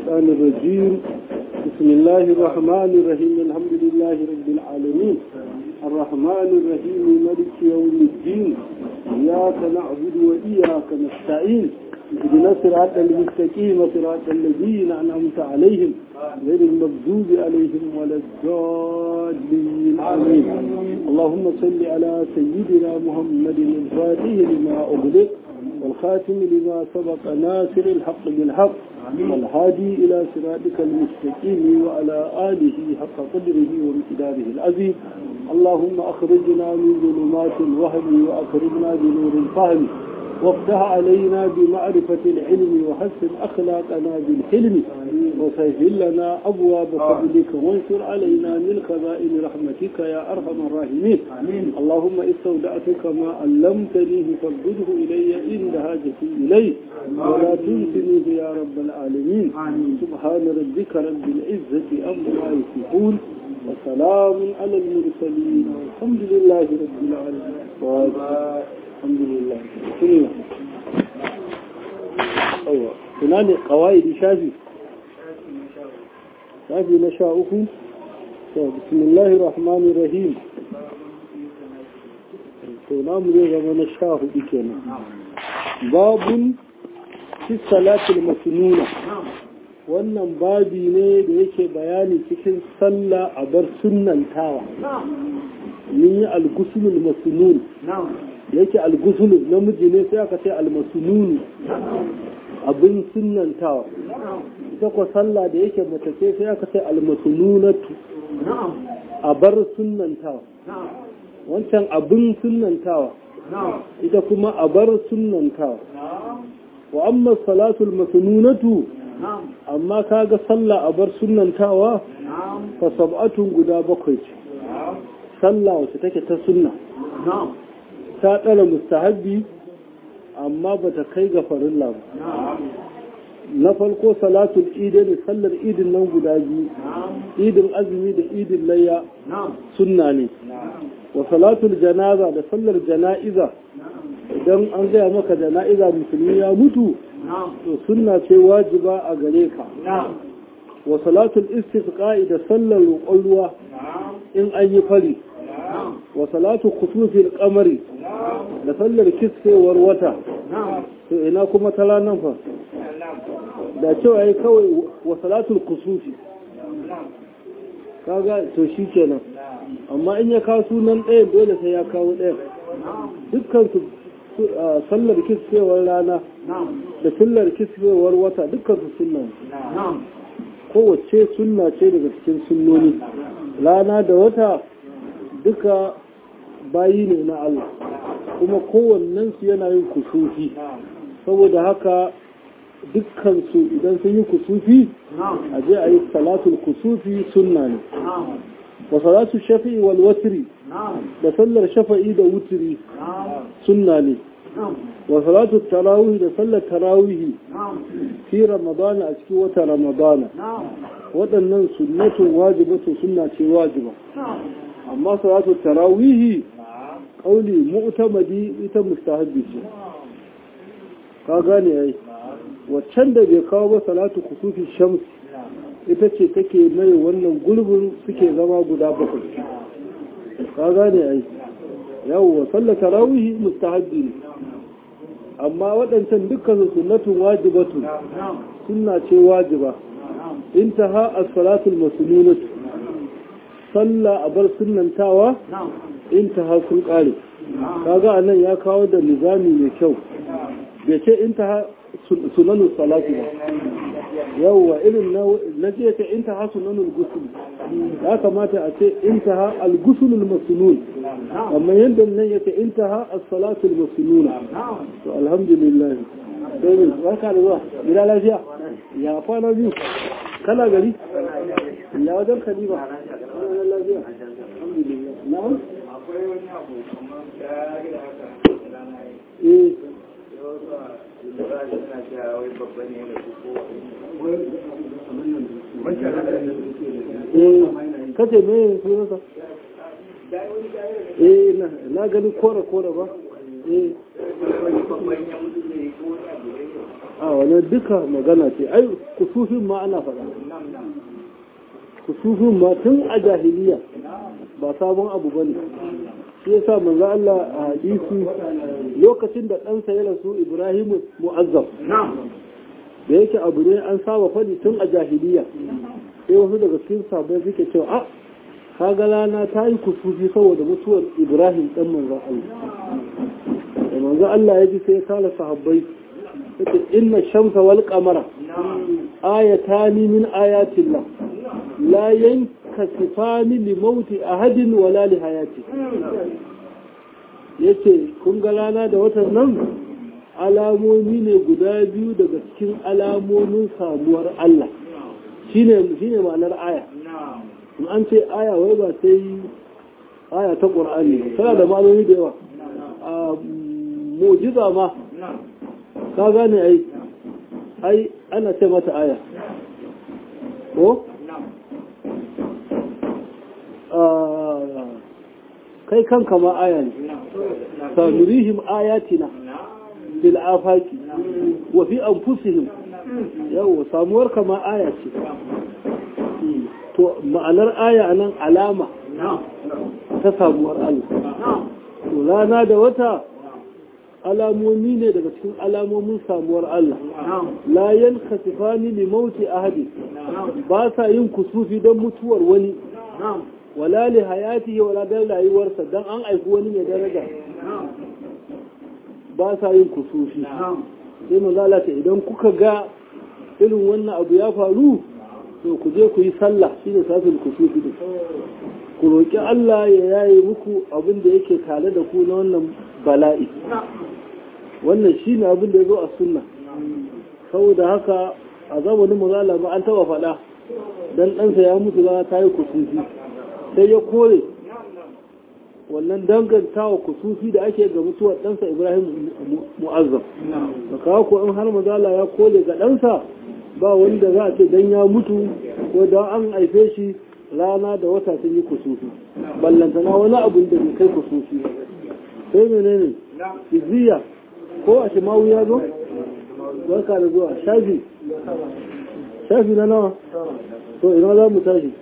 الشيطان الرجيم بسم الله الرحمن الرحيم الحمد لله رب العالمين الرحمن الرحيم ملك يوم الدين إياك نعبد وإياك نستعين اهدنا الصراط المستقيم صراط الذين أنعمت عليهم غير المغضوب عليهم ولا الضالين آمين اللهم صل على سيدنا محمد الفاتح لما أغلق والخاتم لما سبق ناصر الحق بالحق والهادي إلى صراطك المستقيم وعلى آله حق قدره وامتداره العظيم اللهم أخرجنا من ظلمات الوهم وأخرجنا بنور الفهم وافتح علينا بمعرفة العلم وحسن أخلاقنا بالحلم وسهل لنا أبواب فضلك وانشر علينا من خزائن رحمتك يا أرحم الراحمين اللهم استودعتك ما علمتنيه فردده إلي عند حاجتي إليه ولا تنسنيه يا رب العالمين سبحان ربك رب العزة أما يصفون وسلام على المرسلين والحمد لله رب العالمين الحمد لله كلنا أيوة هنالك قواعد شافي شافي نشاؤكم بسم الله الرحمن الرحيم تنام لي زمان الشاه بكنا باب في الصلاة المسنونة wannan babi ne da yake bayani cikin sallah a bar sunnantawa mun yi algusulul masnun yake algusulu namiji ne sai aka ce almasununi abin sunnantawa ita ko sallah da yake mace ce sai aka ce almasununatu a bar sunnantawa wancan abin sunnantawa ita kuma a bar sunnantawa wa amma salatul masununatu amma kaga sallah a bar sunnantawa fa sab'atun guda bakwai ce sallah wacce take ta sunna ta ɗara mustahabbi amma ba ta kai ga farilla ba na farko salatul idin sallar idin nan guda biyu idin azumi da idin layya sunna ne wa salatul janaza da sallar jana'iza idan an gaya maka jana'iza musulmi ya mutu to sunna ce wajiba a gare ka wa salatul istisqa'i da sallar roƙon ruwa in an yi fari wa salatu khusufil qamari da sallar kisfewar wata to ina kuma ta ranar fa da cewa yi kawai wa salatul kusufi kaga to shi kenan amma in ya kawo sunan ɗaya dole sai ya kawo ɗaya dukkan su sallar kisfewar rana da sallar kisfewar wata dukkan su sunna kowace sunna ce daga cikin sunnoni rana da wata duka bayi ne na Allah kuma kowannensu yana yin kusufi saboda haka dukkansu idan sun yi kusufi a je a yi salatul kusufi sunna ne wa salatu shafi'i wal watri da sallar shafa'i da wutri sunna ne wa salatu tarawih da sallar tarawih fi ramadana a cikin wata ramadana waɗannan sunnatun wajibatu sunna ce wajiba amma salatu tarawihi kauli mu'tamadi ita mustahabbi ce ka gane ai waccan da bai kawo ba salatu kusufi shams ita ce take mai wannan gulbin suke zama guda bakwai ka gane ai yawwa sallar tarawihi mustahabbi ne amma waɗancan dukkan sunnatun wajibatu sunna ce wajiba intaha as-salatul masnunatu sallah a bar sunantawa in ta sun kare kaga anan ya kawo da nizami mai kyau bai ce in ta sunanu salatu ba yawwa irin na ce ta in ta sunanul gusul ya kamata a ce in ta al-gusulul masnun amma yadda nan ya ce in ta as-salatul masnuna to alhamdulillah sai ne barka da zuwa gida lafiya ya kwana biyu kana gari ya wajen kalima na'am akwai wani abu kuma ya gida haka eh da suna cewa wai babba ne da su ko wancan haka da eh kace me sunansa eh na na gani kora kora ba eh wani babban ya mutu ne ko wani abu ne a wani duka magana ce ai kusufin ma ana faɗa kusufin ma tun a jahiliya ba sabon abu ba ne shi yasa manzo Allah a hadisi lokacin da ɗansa ya rasu Ibrahim mu'azzam da yake abu ne an saba faɗi tun a jahiliya sai wasu daga cikin sabai suke cewa a kaga rana ta yi kusufi saboda mutuwar Ibrahim ɗan manzo Allah da manzo Allah ya ji sai ya kala sahabbai yace inna shamsa wal qamara ayatani min ayatillah la yankasifani li mauti ahadin wala li hayati yace kun ga rana da watan nan alamomi ne guda biyu daga cikin alamomin samuwar Allah shine shine ma'anar aya in an ce aya wai ba sai aya ta Qur'ani tana da ma'anoni da yawa a mu'jiza ma ka gane ai ai ana ce mata aya ko kai kanka ma aya ne sanurihim ayatina bil afaki wa fi anfusihim yawa samuwar ka ma aya ce to ma'anar aya anan alama ta samuwar Allah to rana da wata alamomi ne daga cikin alamomin samuwar Allah la yankasifani li mauti ahadi ba sa yin kusufi don mutuwar wani wala li hayati wala dan rayuwarsa dan an aiki wani mai daraja ba sa yin kusufi sai manzo ce idan kuka ga irin wannan abu ya faru to ku je ku yi sallah shine safin kusufi din ku roƙi Allah ya yaye muku abin da yake tare da ku na wannan bala'i wannan shi ne abin da ya zo a sunna saboda haka a zamanin mazala ba an taba faɗa dan ɗansa ya mutu za ta yi kusufi sai ya kore wannan dangantawa kusufi da ake ga mutuwar ɗansa ibrahim mu'azzam da kawo ko in har mazala ya kore ga ɗansa ba wanda za a ce dan ya mutu ko dan an haife shi rana da wata sun yi kusufi ballantana wani abin da bai kai kusufi sai menene izziya ko a shimawu ya zo barka da zuwa shafi shafi na nawa to ina za mu tashi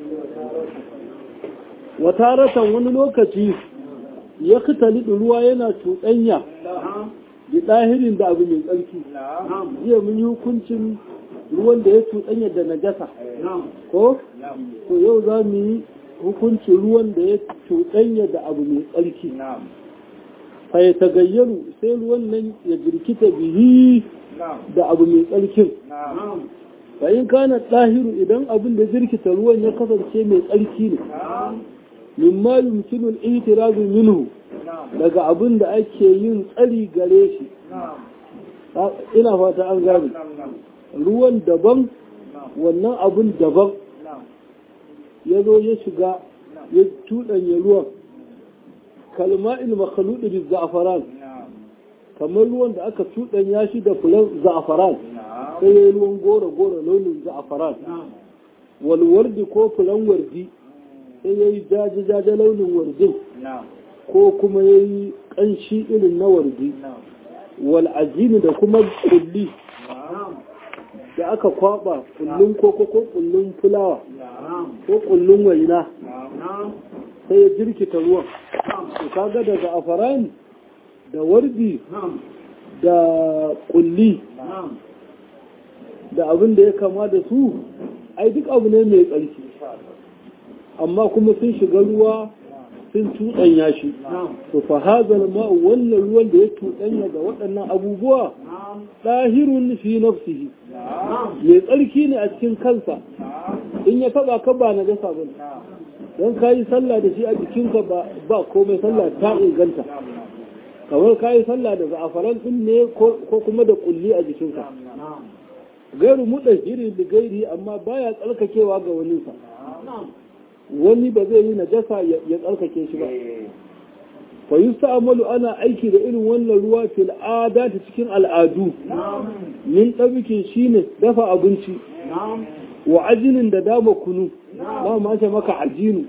wata ratan wani lokaci ya kitali ruwa yana cuɗanya da ɗahirin da abu mai tsarki jiya mun yi hukuncin ruwan da ya cuɗanya da najasa ko to yau za mu yi hukuncin ruwan da ya cuɗanya da abu mai tsarki fa ya tagayyaru sai ruwan nan ya jirkita bihi da abu mai tsarkin fa in kana ɗahiru idan abin da jirkita ruwan ya kasance mai tsarki ne mimma yumkinu al-i'tirazu minhu daga abin da ake yin tsari gare shi ina fata an gane ruwan daban wannan abin daban ya zo ya shiga ya tuɗanya ruwan kalma'il makhaluɗi bi za'afaran kamar ruwan da aka tuɗanya shi da fulan za'afaran sai ya yi ruwan gora-gora launin za'afaran walwardi ko fulan wardi sai ya yi jaje-jaje launin wardin ko kuma ya yi ƙanshi irin na wardi wal'ajini da kuma kulli da aka kwaba kullun koko ko kullun fulawa ko kullun waina sai ya jirkita ruwan to kaga daga afaran da wardi da kulli da abin da ya kama da su ai duk abu ne mai tsarki amma kuma sun shiga ruwa sun tuɗanya shi to fa hazal ma wannan ruwan da ya tuɗanya da waɗannan abubuwa ɗahirun fi nafsihi mai tsarki ne a cikin kansa in ya taɓa ka ba na gasa ba don ka yi sallah da shi a jikinka ba komai sallah ta inganta kamar ka yi sallah da za'afaran ɗin ne ko kuma da ƙulli a jikinka gairu muɗa hiri da gairi amma baya tsarkakewa ga waninsa wani ba zai yi najasa ya tsarkake shi ba fa yusta'malu ana aiki da irin wannan ruwa fil ta cikin al'adu min ɗabikin shine dafa abinci wa ajinin da dama kunu ba ma ce maka ajinu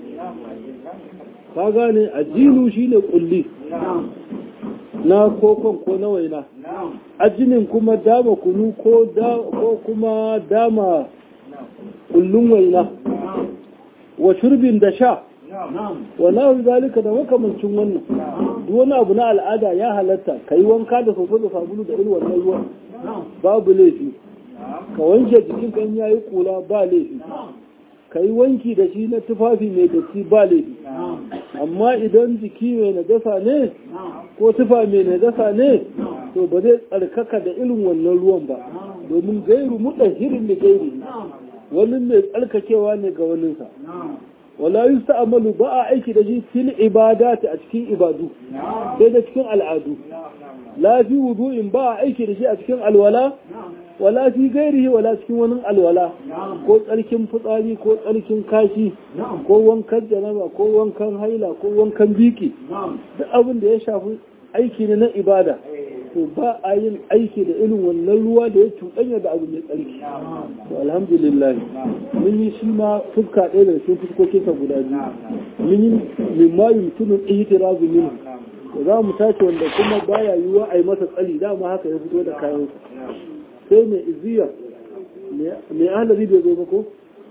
ka gane ajinu shine kulli na kokon ko na waina ajinin kuma dama kunu ko ko kuma dama kullun waina wa shurbin da sha wa nahu zalika da makamancin wannan duk wani abu na al'ada ya halatta kai wanka da soso da sabulu da irin wannan ruwan babu laifi ka wanke jikin kan yayi kula ba laifi ka yi wanki da shi na tufafi mai datti ba laifi amma idan jiki mai najasa ne ko tufa mai najasa ne to ba zai tsarkaka da irin wannan ruwan ba domin gairu hirin da gairi wani mai tsarkakewa ne ga waninsa wala yusta'malu ba a aiki da shi fil ibadati a cikin ibadu sai da cikin al'adu la fi wudu'in ba a aiki da shi a cikin alwala wala fi gairihi wala cikin wani alwala ko tsarkin fitsari ko tsarkin kashi ko wankan janaba ko wankan haila ko wankan biki duk abin da ya shafi aiki ne na ibada to ba a yin aiki da irin wannan ruwa da ya cuɗanya da abu mai tsarki to alhamdulillah mun yi shi ma fuska ɗaya da cikin fuskokinsa guda biyu mun yi mimma yumkinu ihtirazu minhu to za mu tace wanda kuma baya yiwuwa a yi masa tsali dama haka ya fito da kayansa sai mai iziya mai ahalari bai zo ba ko?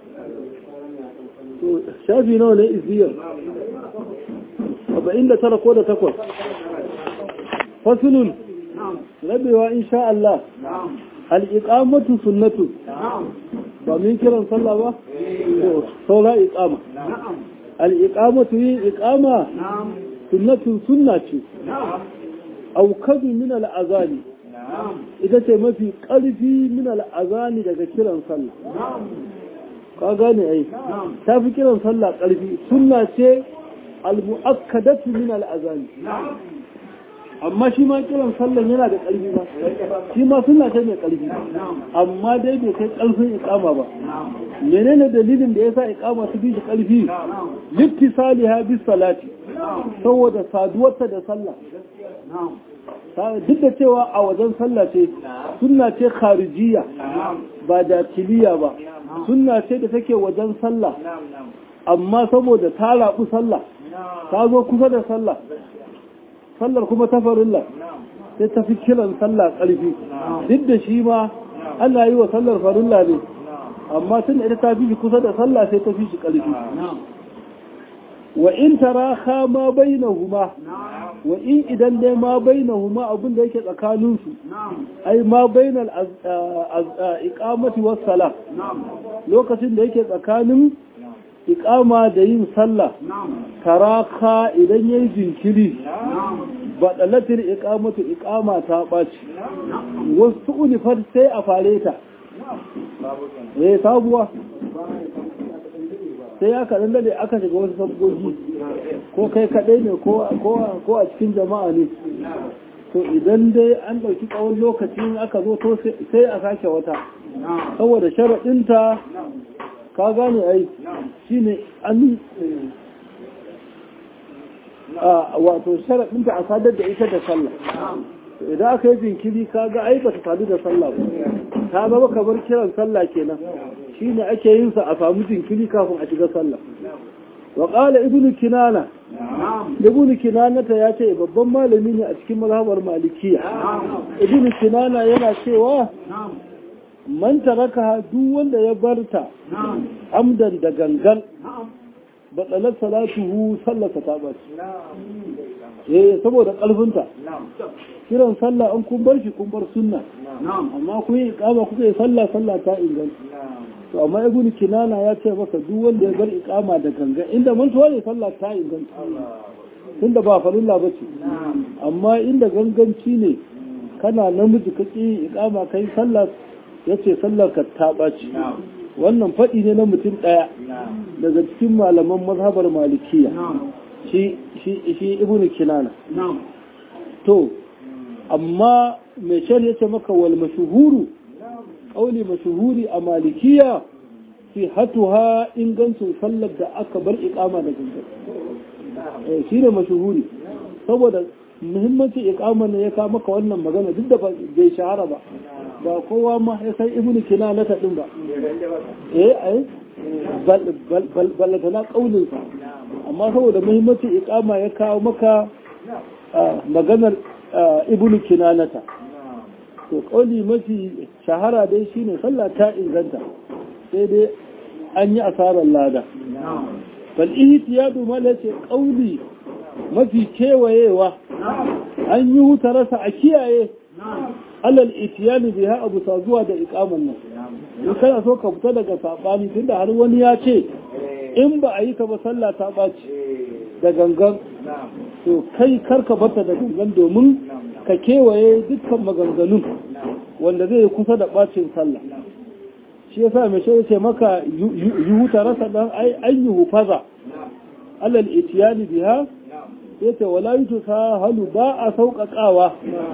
to shafi nawa ne iziyar arba'in da tara ko da takwas fasulun rabewa insha Allah al'iƙamatu sunnatu ba min kiran sallah ba? to saura iƙama al'iƙamatu yin iƙama sunnatun sunna ce aukadu min al'azali ita ce mafi ƙarfi min al'azani daga kiran sallah ka gane ai ta fi kiran sallah ƙarfi sunna ce al-mu'akkadatu min al'azani amma shi ma kiran sallah yana da ƙarfi ba shi ma sunna ce mai ƙarfi amma dai bai kai ƙarfin iqama ba menene dalilin da yasa iqama su fi shi ƙarfi littisaliha bis salati saboda saduwarta da sallah duk da cewa a wajen sallah ce sunna ce kharijiya ba da tiliya ba sunna ce da take wajen sallah amma saboda ta rabu sallah ta zo kusa da sallah sallar kuma ta farilla sai ta fi kiran sallah ƙarfi duk da shi ma ana yi wa sallar farilla ne amma tun ita ta fi shi kusa da sallah sai ta fi shi ƙarfi wa in taraha ma bainahuma wa in idan dai ma bainahuma abin da yake tsakanin su ai ma bainal iqamati was sala lokacin da yake tsakanin iqama da yin sallah taraka idan yayi jinkiri badalatir iqamatu iqama ta baci wasu unifar sai a fare ta eh sabuwa sai ya kaɗan dade aka shiga wasu sabgogi ko kai kaɗai ne ko a cikin jama'a ne to idan dai an ɗauki tsawon lokaci aka zo to sai a sake wata saboda sharaɗinta ka gane ai shi ne an wato sharaɗinta a sadar da ita da sallah idan aka yi jinkiri ka ga ai ba ta sadu da sallah ba ta zama kamar kiran sallah kenan shi ne ake yin sa a samu jinkiri kafin a shiga sallah wa qala ibnu kinana ibnu kinana ta ya ce babban malami ne a cikin mazhabar malikiya ibnu kinana yana cewa man taraka duk wanda ya barta amdan da gangan batsalar salatuhu sallata ta bace eh saboda kalfinta kiran sallah an kun bar shi kun bar sunna amma kun yi ikama kuka yi sallah sallah ta inganta to amma ibn kinana ya ce maka duk wanda ya bar ikama da ganga inda mantuwa ne sallah ta inganta tunda ba farilla ba ce amma inda ganganci ne kana namiji ka ƙi ikama kai sallah ya ce sallar ka ta ɓaci wannan faɗi ne na mutum ɗaya daga cikin malaman mazhabar malikiya shi ibn kinana to amma mai shan ya ce maka wal mashuhuru ƙauli mashuhuri a malikiya fi hatuha ingancin sallar da aka bar ikama da gangan shi ne mashuhuri saboda muhimmancin ikama ne ya kawo maka wannan magana duk da bai shahara ba ba kowa ma ya san ibnu kinana ta din ba eh ai ballatana ƙaunin sa amma saboda muhimmancin ikama ya kawo maka maganar ibnu kinanata to kauli mafi shahara dai shine sallah ta inganta sai dai an yi asarar lada bal ihtiyadu mala ce kauli mafi kewayewa an yi huta rasa a kiyaye alal itiyani biha abu sa zuwa da ikaman nan in kana so ka fita daga sabani tunda har wani ya ce in ba a yi ka ba sallah ta ɓaci da gangan to kai karka bata da gangan domin ka kewaye dukkan maganganun wanda zai yi kusa da ɓacin sallah shi yasa mai shi ce maka yi huta rasa dan ai an yi hufaza alal itiyani biha ya ce wala yi tusa halu ba a sauƙaƙawa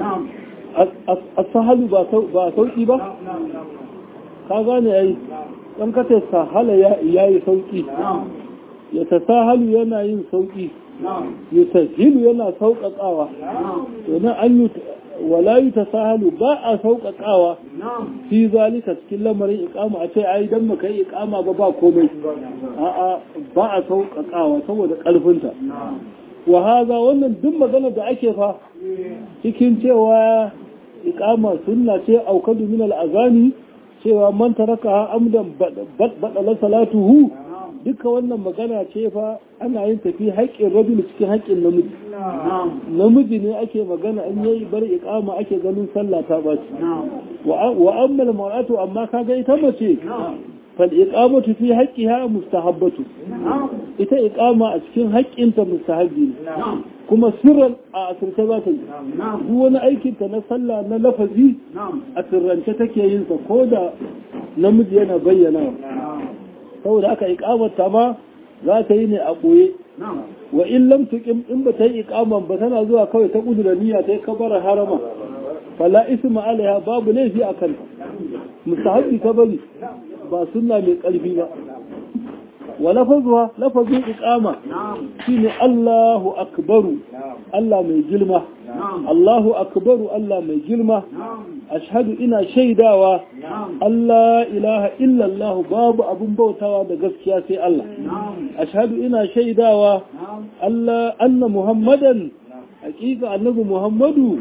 a sahalu ba sauƙi ba ka gane ya yi ɗan kata sahala ya yi sauƙi ya ta sahalu yana yin sauƙi ya ta hilu yana sauƙaƙawa domin an yi wala yi ta sahalu ba a sauƙaƙawa fi zalika cikin lamarin ikama a ce ai dan maka yi ikama ba ba komai a'a ba a sauƙaƙawa saboda ƙarfinta wa haza wannan duk magana da ake fa cikin cewa ikama sunna ce aukadu min al'azani cewa man taraka amdan badala salatuhu duka wannan magana ce fa ana yin tafi haƙƙin rajul cikin haƙƙin namiji namiji ne ake magana an yayi bar iqama ake ganin sallah ta baci wa amma al-mar'atu amma kaga ita mace fal iqamatu fi haqqiha mustahabbatu ita iqama a cikin haƙƙinta mustahabbi ne kuma sirran a asirce za ta yi duk wani aikinta na sallah na lafazi a sirrance take yin sa ko da namiji yana bayyana saboda aka iqamata ma za ta yi ne a ɓoye wa in lam tuqim in ba ta yi iqaman ba tana zuwa kawai ta kudura niyya ta yi kabara harama fala isma alaiha babu laifi a kanta mustahabbi ta bari ba sunna mai ƙarfi ba wa lafazuwa lafazin iqama shine Allahu akbaru Allah mai girma Allahu akbaru Allah mai girma ashhadu ina shaidawa Allah ilaha illallah babu abun bautawa da gaskiya sai Allah ashhadu ina shaidawa Allah anna muhammadan hakika annabi muhammadu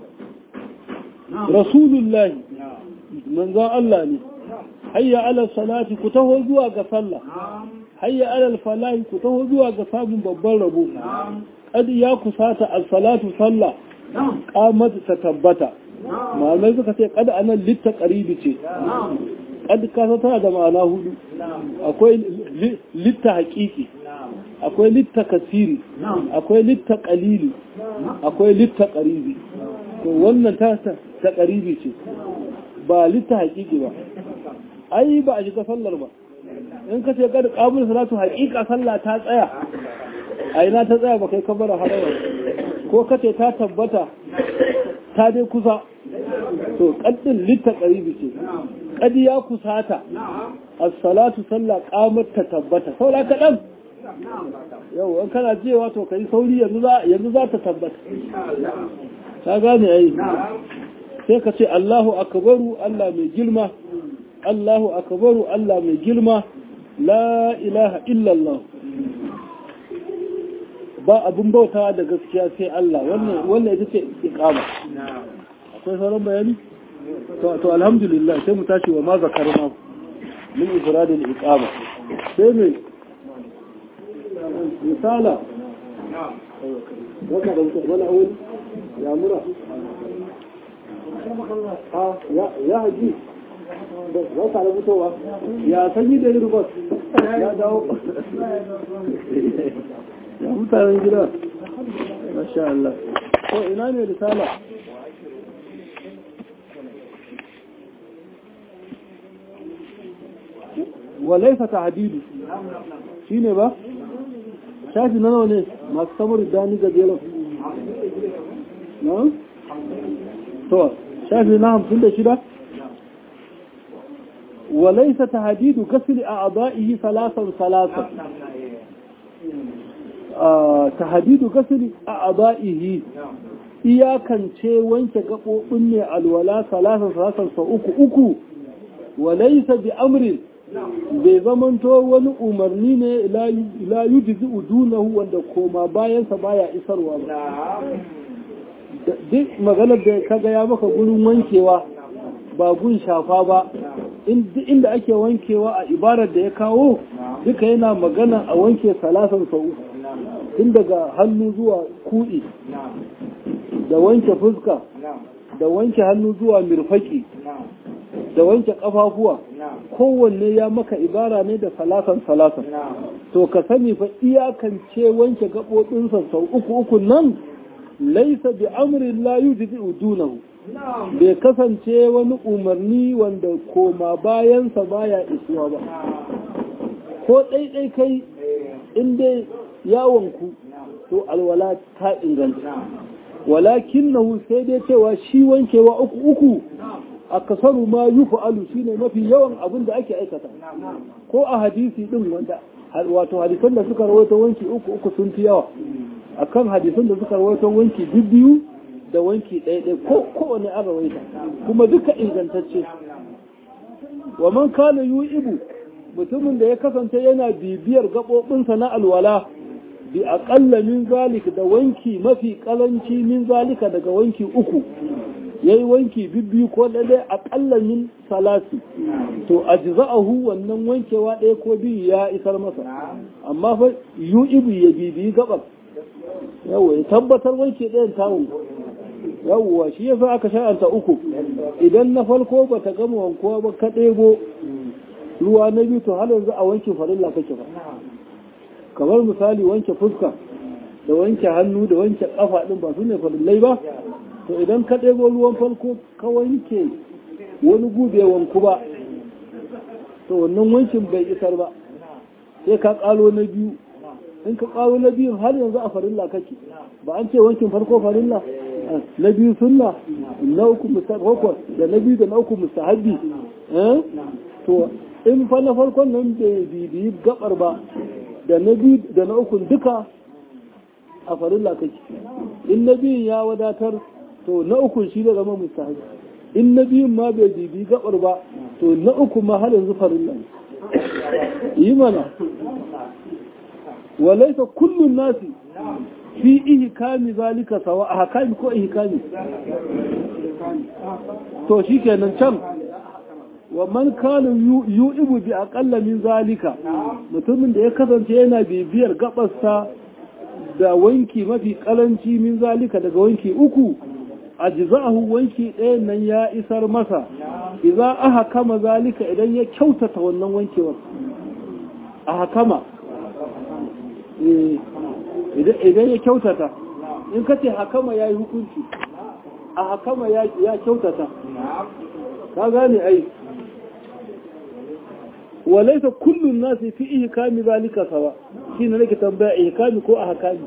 rasulullahi manzon Allah ne hayya ala salati ku taho zuwa ga sallah hayya ala falahi ku taho zuwa ga samun babban rabo kad ya kusata as-salatu sallah qamat ta tabbata malamai suka ce kad anan litta qaribi ce kad kasa tana da ma'ana hudu akwai litta haqiqi akwai litta kasiri akwai litta qalili akwai litta qaribi to wannan ta ta qaribi ce ba litta haqiqi ba ai ba a shiga sallar ba in ka ce kada kabul salatu haƙiƙa sallah ta tsaya a ina ta tsaya ba kai kabara harawa ko ka ce ta tabbata ta dai kusa to kaddin litta qaribi ce kadi ya kusata as-salatu sallah qamar ta tabbata saura kaɗan yau in kana cewa to kai sauri yanzu za yanzu za ta tabbata ka gane ai sai ka ce Allahu akbaru Allah mai girma Allahu akbaru Allah mai girma la ilaha illallah ba abin bautawa da gaskiya sai Allah wannan wannan ita ce iqama akwai sauran bayani to to alhamdulillah sai mu tashi wa ma zakarna min ifrad al-iqama sai me misala wata da wala awul ya mura ya haji za ka da fitowa ya sanyi da yi rubas ya dawo ya mutanen gida masha Allah ko ina ne risala walaifa ta hadidu shi ne ba shafi na nawa ne masu samar dani gajeren na? to shafi na hamsin da shida وليس تهديد غسل أعضائه ثلاثا ثلاثا تهديد غسل أعضائه iyakance wanke gaɓoɓin ne alwala salasan salasan sa uku uku walaisa bi amrin bai zamanto wani umarni ne la yujzi udunahu wanda koma bayansa baya isarwa ba duk maganar da ka ya maka gurin wankewa ba gun shafa ba inda ake wankewa a ibarar da ya kawo duka yana magana a wanke salasan sau tun daga hannu zuwa kuɗi da wanke fuska da wanke hannu zuwa mirfaki da wanke ƙafafuwa kowanne ya maka ibara ne da salasan salasan to ka sani fa iyakance wanke gaɓoɓinsa sau uku uku nan laisa bi amrin la yujzi dunahu bai kasance wani umarni wanda koma bayansa baya isuwa ba ko ɗaiɗai kai inda yawonku to alwala ta inganta walakin na sai dai cewa shi wankewa uku uku a kasaru ma yi fa'alu shi ne mafi yawan abin da ake aikata ko a hadisi ɗin wanda wato hadisan da suka rawaito wanki uku uku sun fi yawa akan hadisan da suka rawaito wanki biyu da wanki ɗaya ko kowane an rawaita kuma duka ingantacce wa man kana yu ibu mutumin da ya kasance yana bibiyar gaɓoɓinsa na alwala bi aƙalla min zalik da wanki mafi ƙalanci min zalika daga wanki uku ya yi wanki bibbiyu ko ɗaya aƙalla min salasi to a jiza'ahu wannan wankewa ɗaya ko biyu ya isar masa amma fa yu ibu ya bibiyi gaɓar yawa ya tabbatar wanke ɗayan tawon yawwa shi yasa aka sha'anta uku idan na farko ba ta gama wankuwa ba ka ɗebo ruwa na biyu to har yanzu a wanke farilla kake ba kamar misali wanke fuska da wanke hannu da wanke ƙafa ɗin ba su ne farillai ba to idan ka ɗebo ruwan farko ka wanke wani gube wanku ba to wannan wankin bai isar ba sai ka ƙalo na biyu in ka ƙaro na biyun har yanzu a farilla kake ba an ce wankin farko farilla na biyu sunna na uku mustahabbi da na biyu da na uku mustahabbi to in fa na farkon nan bai bibiyi gabar ba da na biyu da na uku duka a farilla kake in na biyun ya wadatar to na uku shi da zama mustahabbi in na biyun ma bai bibiyi gabar ba to na uku ma har yanzu farilla yi mana walaisa kullun nasi fi ihkami zalika sawa a hakami ko ihkami to shikenan can wa man kana yu'ibu bi aqalla min zalika mutumin da ya kasance yana bibiyar gabarsa da wanki mafi karanci min zalika daga wanki uku ajza'ahu wanki ɗayan nan ya isar masa idza aha kama zalika idan ya kyautata wannan wankewar a hakama idan ya kyautata in ka ce hakama ya yi hukunci a hakama ya kyautata ka gane ai walaisa kullum nasi fi ihkami zalika sawa shi ne nake tambaya ihkami ko a hakami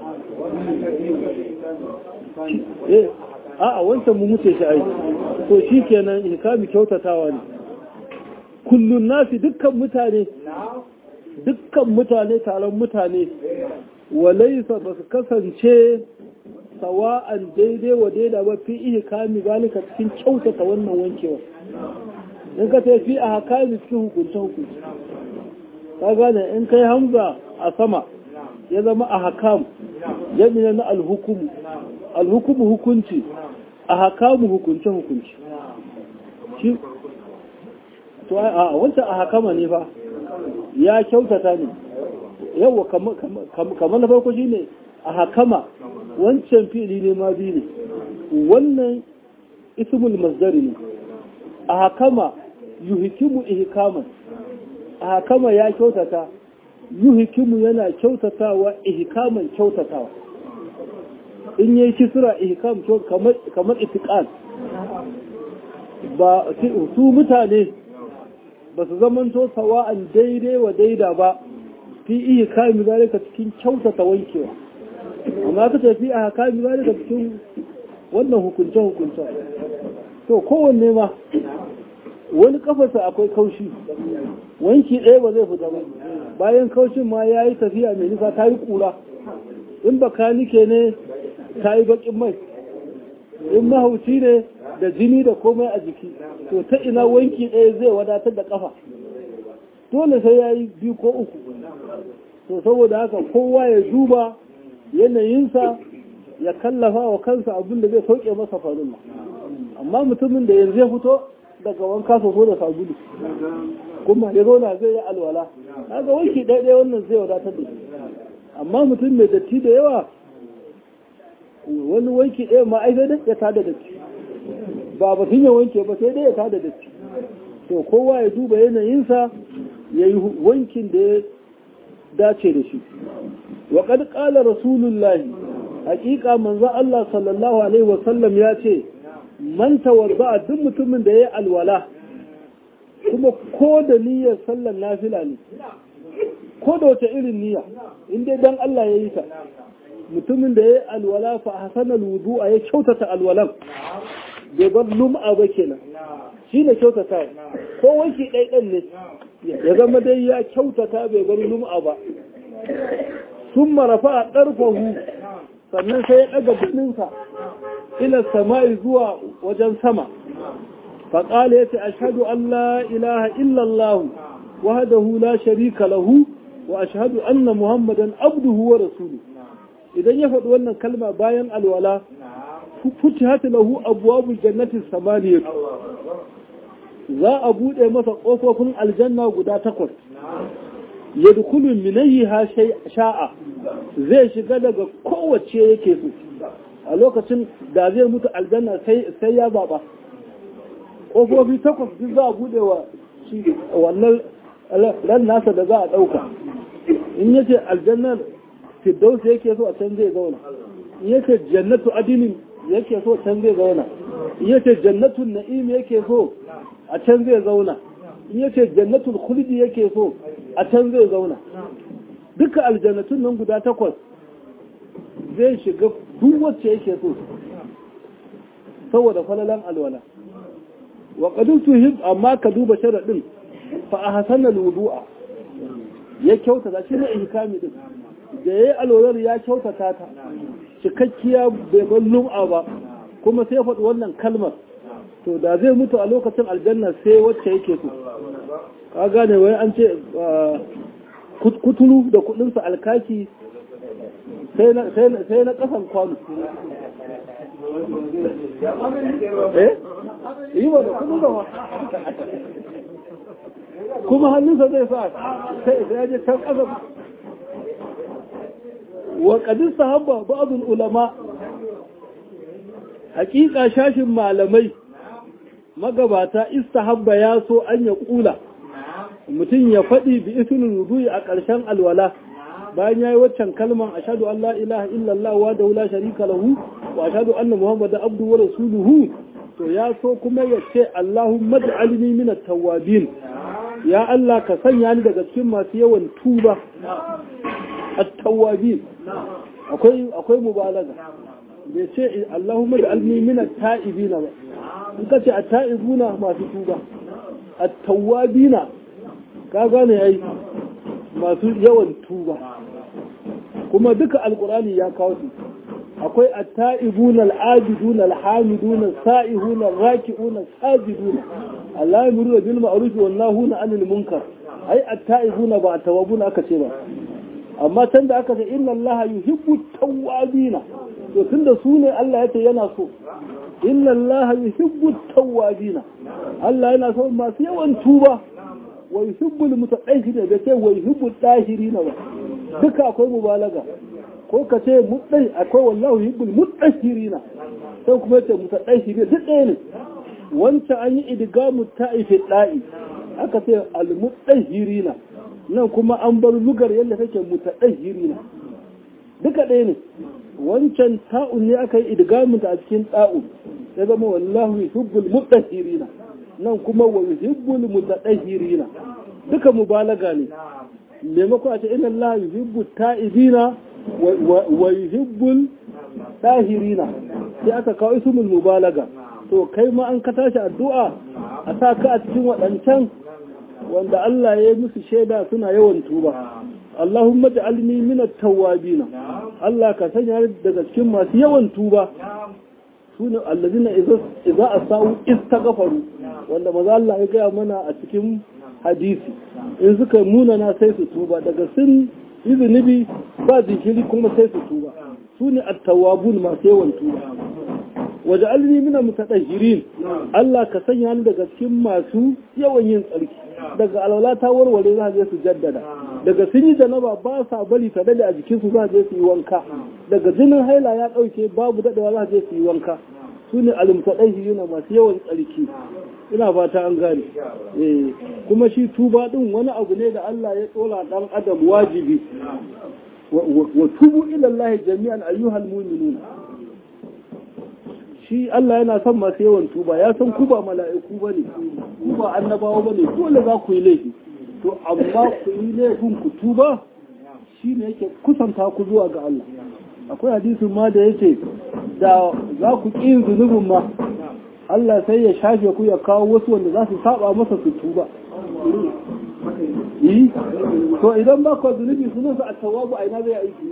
eh a a wancan mu muce shi ai to shi kenan ihkami kyautatawa ne kullun nasi dukkan mutane dukkan mutane taron mutane walaisa ba su kasance sawa'an daidai wa daida ba fi iya kami zalika cikin kyautata wannan wankewa in ka sai fi a hakami cikin hukunce hukunci ka gane in kai hamza a sama ya zama a hakam jami'a na alhukumu alhukumu hukunci a hakamu hukunce hukunci shi to a wancan a hakama ne fa ya kyautata ne yawa kamar na farko shi ne a hakama wancan fili ne ma biyu ne wannan ismul masdari ne a hakama yuhikimu ihkaman a hakama ya kyautata yuhikimu yana kyautatawa ihkaman kyautatawa in yi kisra ihkam kamar itiqan ba su mutane ba su zamanto sawa'an daidai wa daida ba fi iya kami zalika cikin kyautata wankewa amma ka tafi a kami zalika cikin wannan hukunce-hukunce to kowanne ma wani kafarsa akwai kaushi wanki ɗaya ba zai fita ba bayan kaushin ma ya yi tafiya mai nisa ta yi ƙura in baka nike ne ta yi baƙin mai in mahauci ne da jini da komai a jiki to ta ina wanki ɗaya zai wadatar da ƙafa dole sai ya yi biyu ko uku to saboda haka kowa ya duba yanayinsa ya kallafa wa kansa abin da zai sauke masa farilla amma mutumin da yanzu ya fito daga wanka soso da sabulu kuma ya zauna zai yi alwala kaga wanki ɗaya wannan zai wadatar da shi amma mutum mai datti da yawa wani wanki ɗaya ma ai sai dai ya tada datti ba batun ya wanke ba sai dai ya tada datti to kowa ya duba yanayinsa ya yi wankin da ya dace da shi wa kad qala rasulullahi haƙiƙa manzo Allah sallallahu alaihi wa sallam ya ce man tawadda duk mutumin da ya alwala kuma ko da niyyar sallar nafila ne ko da wata irin niyya in dai dan Allah ya yi ta mutumin da ya alwala fa hasana alwudu'a ya kyautata alwalan bai bar lum'a ba kenan shi ne kyautata ko wanki ɗaiɗan ne ya zama dai ya kyautata bai bar lum'a ba sun marafa a ɗarfahu sannan sai ya ɗaga birninsa ila sama'i zuwa wajen sama faƙala ya ce ashadu an la ilaha illallah wahdahu la sharika lahu wa ashhadu anna muhammadan abduhu wa rasuluhu idan ya faɗi wannan kalma bayan alwala futihat lahu abwabul jannati samaniyah za a bude masa kofofin aljanna guda takwas yadkhulu min ayyiha sha'a zai shiga daga kowace yake so a lokacin da zai mutu aljanna sai sai ya zaba kofofi takwas duk za a bude wa shi wannan ran nasa da za a dauka in yace aljannar firdaus yake so a can zai zauna in yace jannatu adinin yake so can zai zauna in yace jannatun na'im yake so a can zai zauna in yace jannatul khuldi yake so a can zai zauna duka aljannatun nan guda takwas zai shiga duk wacce yake so saboda falalan alwala wa qadu tuhib amma ka duba sharadin fa ahsana alwudu'a ya kyautata shi ne ihkami din da yayi alwalar ya kyautata ta cikakkiya bai bar lum'a ba kuma sai faɗi wannan kalmar to da zai mutu a lokacin aljanna sai wacce yake so ka gane wai an ce kuturu da kudinsa alkaki sai na kasan kwano eh yi ba da kudin gama kuma hannunsa zai sa sai ya je can kasa wa kadin sahabba ba'dul ulama hakika shashin malamai magabata istahabba ya so an ya kula mutum ya faɗi bi ismin wudu'i a ƙarshen alwala bayan yayi waccan kalman ashhadu an la ilaha illallah wa da la sharika lahu wa ashhadu anna muhammadan abduhu wa rasuluhu to ya so kuma ya ce allahumma ij'alni min at-tawwabin ya Allah ka sanya ni daga cikin masu yawan tuba at-tawwabin akwai akwai mubalaga bai ce allahumma ij'alni min at-ta'ibina ba in ka ce at-ta'ibuna masu tuba at-tawwabina ka gane ai masu yawan tuba kuma duka alkurani ya kawo su akwai at-ta'ibun al-abidun al-hamidun as-sa'ihun ar-raki'un as-sajidun Allah yamuru bil ma'ruf wa nahuna 'anil munkar ai at-ta'ibun ba at-tawabun aka ce ba amma can da aka ce inna Allah yuhibbu at-tawwabina to tunda su ne Allah ya ce yana so inna Allah yuhibbu at-tawwabina Allah yana so masu yawan tuba wa yuhibbul mutaqahhirin da ce wa yuhibbul tahirina ba duka akwai mubalaga ko ka ce mutsai akwai wallahu yuhibbul mutahhirina sai kuma ce mutaqahhirin duk ɗaya ne wancan an yi idgamu ta'ifi da'i aka ce al mutahhirina nan kuma an bar lugar yadda take mutahhirina duka ɗaya ne wancan ta'un ne aka yi idgamu ta a cikin ta'un ya zama wallahu yuhibbul mutahhirina nan kuma wa yuhibbul mutatahhirina duka mubalaga ne maimako a ce inna Allah yuhibbu ta'ibina wa yuhibbul tahirina sai aka kawo ismul mubalaga to kai ma an ka tashi addu'a a sa ka a cikin waɗancan wanda Allah ya yi musu shaida suna yawan tuba Allahumma ja'alni min at-tawwabina Allah ka sanya daga cikin masu yawan tuba sune allazina idza asau istaghfaru wanda maza Allah ya gaya mana a cikin hadisi in suka munana sai su tuba daga sun yi zunubi ba jikiri kuma sai su tuba su ne attawabun masu yawan tuba waje alini mina mutadahirin Allah ka sanya ni daga cikin masu yawan yin tsarki daga alwala ta warware za je su jaddada daga sun yi janaba ba sa bari ta dade a jikin su za je su yi wanka daga jinin haila ya dauke babu dadewa za je su yi wanka su ne almutadahirin masu yawan tsarki ina fata an gane eh kuma shi tuba din wani abu ne da Allah ya tsora dan adam wajibi wa tubu ila Allah jami'an ayyuhal mu'minun shi Allah yana son masu yawan tuba ya san ku ba mala'iku bane ku ba annabawa bane dole za ku yi laifi to amma ku yi laifin ku tuba shine yake kusanta ku zuwa ga Allah akwai hadisin ma da yace da za ku ƙi zunubin ma Allah sai ya shafe ku ya kawo wasu wanda za su saba masa su tuba yi to idan ba ku zunubi sunan sa at-tawwabu a ina zai aiki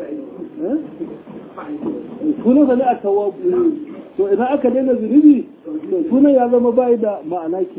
sunan sa ne at-tawwabu to idan aka daina zunubi to sunan ya zama bai da ma'ana ke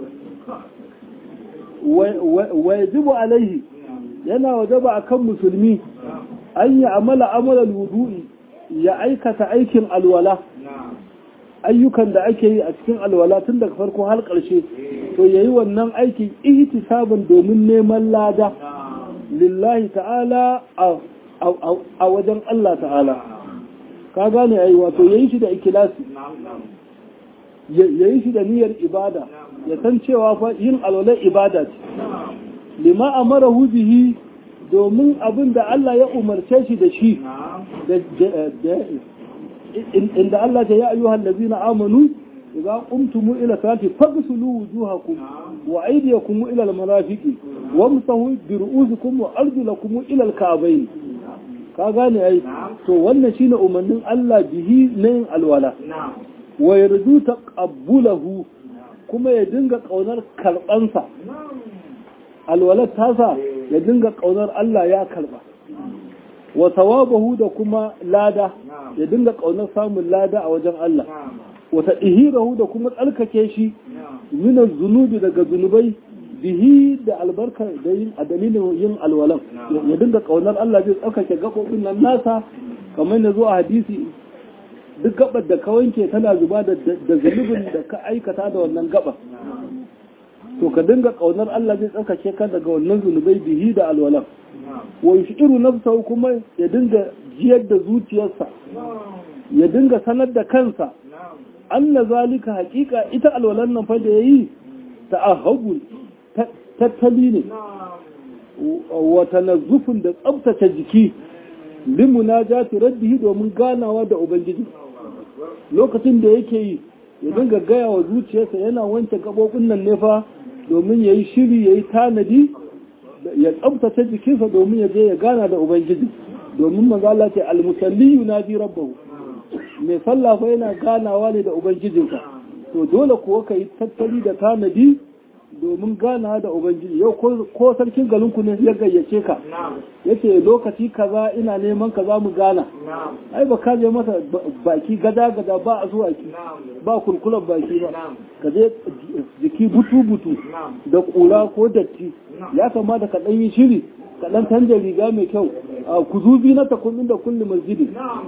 wa yajibu alaihi yana wajaba akan musulmi an yi amala amalan wudu'i ya aikata aikin alwala ayyukan da ake yi a cikin alwala tun daga farko har ƙarshe to yayi wannan aikin ihtisaban domin neman lada lillahi ta'ala a wajen Allah ta'ala ka gane ai wato yayi shi da ikilasi yayi shi da niyyar ibada ya san cewa fa yin alwala ibada ce lima amarahu bihi domin abin da Allah ya umarce shi da shi inda Allah ta ya ayyuhal ladzina amanu idza qumtum ila salati faghsulu wujuhakum wa aydiyakum ila al-marafiqi wamsahu bi ru'usikum wa arjulakum ila al-ka'bayn ka gane ai to wannan shine umarnin Allah bihi na yin alwala wa yarju taqabbulahu kuma ya dinga kaunar karbansa alwalar tasa ya dinga kaunar Allah ya karba wa sawabahu da kuma lada ya dinga kaunar samun lada a wajen Allah wa tadhirahu da kuma tsarkake shi min zunubi daga zunubai bihi da albarka da yin a dalilin yin alwalan ya dinga kaunar Allah zai tsarkake gabobin nan nasa kamar da zuwa hadisi duk gabar da ka wanke tana zuba da zunubin da ka aikata da wannan gabar to ka dinga kaunar Allah zai tsarkake ka daga wannan zunubai bihi da alwalan wa yushiru nafsahu kuma ya dinga jiyar da zuciyarsa ya dinga sanar da kansa anna zalika haqiqa ita alwalan nan fa da yayi ta'ahhubul tattali ne wa tanazzufun da tsabtace jiki limunajati rabbihi domin ganawa da ubangiji lokacin da yake yi ya dinga gaya wa zuciyarsa yana wanke gabobin nan ne fa domin yayi shiri yayi tanadi ya tsabtace jikinsa domin ya je ya gana da ubangiji domin manzo Allah ce almusalli yunadi rabbahu mai sallah fa yana ganawa ne da ubangijinsa to dole kuwa ka yi tattali da tanadi domin gana da ubangiji yau ko sarkin galinku ne ya gayyace ka yace lokaci kaza ina neman ka za mu gana ai ba ka je masa baki gada gada ba a zuwa ki ba kulkulan baki ba ka je jiki butu butu da kula ko datti ya kamata ka dan yi shiri ka dan canja riga mai kyau ku zubi na takullin da kulli masjidi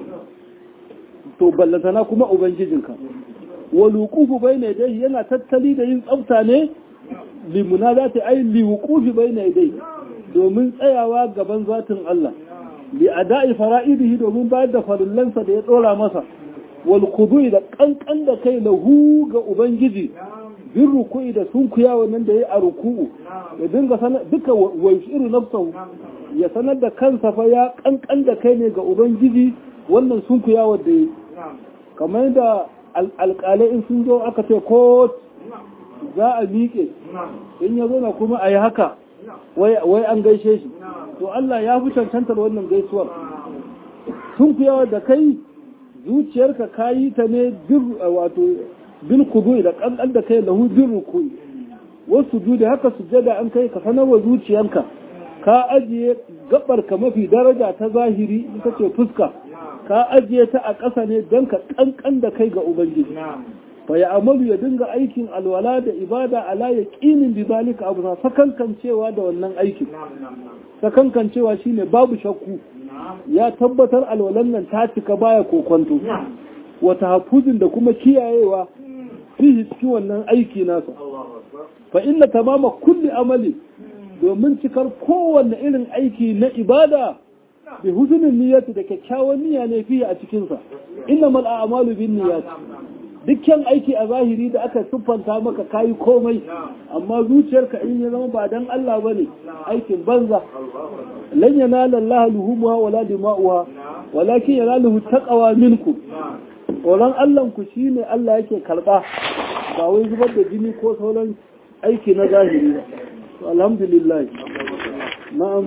to ballantana kuma ubangijinka waluqufu bayna yadayhi yana tattali da yin tsafta ne limuna za ta ai liwukufi bai na dai domin tsayawa gaban zatin Allah li ada'i fara'idihi domin bayar da farillansa da ya tsora masa wal khudu'i da kankan da kai lahu ga ubangiji bin ruku'i da sunkuya wannan da yayi a ruku'u ya dinga sanar duka waishiru nafsahu ya sanar da kansa fa ya kankan da kai ne ga ubangiji wannan sunkuya wanda yayi kamar da alƙalai in sun zo aka ce ko za a miƙe in ya zo na kuma a yi haka wai an gaishe shi to Allah ya fi cancantar wannan gaisuwar sun yawa da kai zuciyarka ka yi ta ne wato bil kudu da kankan da kai lahu bin rukui wasu da haka sujada an kai ka sanar wa zuciyarka ka ajiye gabar ka mafi daraja ta zahiri ita ce fuska ka ajiye ta a ƙasa ne don ka kankan da kai ga ubangiji fa ya amalu ya dinga aikin alwala da ibada ala ya ƙinin bi zalika abu na sakankancewa da wannan aikin sakankancewa shine babu shakku ya tabbatar alwalan nan ta cika baya kokonto wata hafuzin da kuma kiyayewa fihi cikin wannan aiki nasa fa inna tamama kulli amali domin cikar kowanne irin aiki na ibada bi huzunin niyyati da kyakkyawan niyya ne fiye a cikinsa inna mal a'malu bin niyyati dukkan aiki a zahiri da aka siffanta maka kayi komai amma zuciyarka in ya zama ba dan Allah bane aikin banza lan yanala Allah luhumuha wala dima'uha walakin yanaluhu taqwa minkum tsoron Allah ku shine Allah yake karba ba wai zubar da jini ko sauran aiki na zahiri ba to alhamdulillah na'am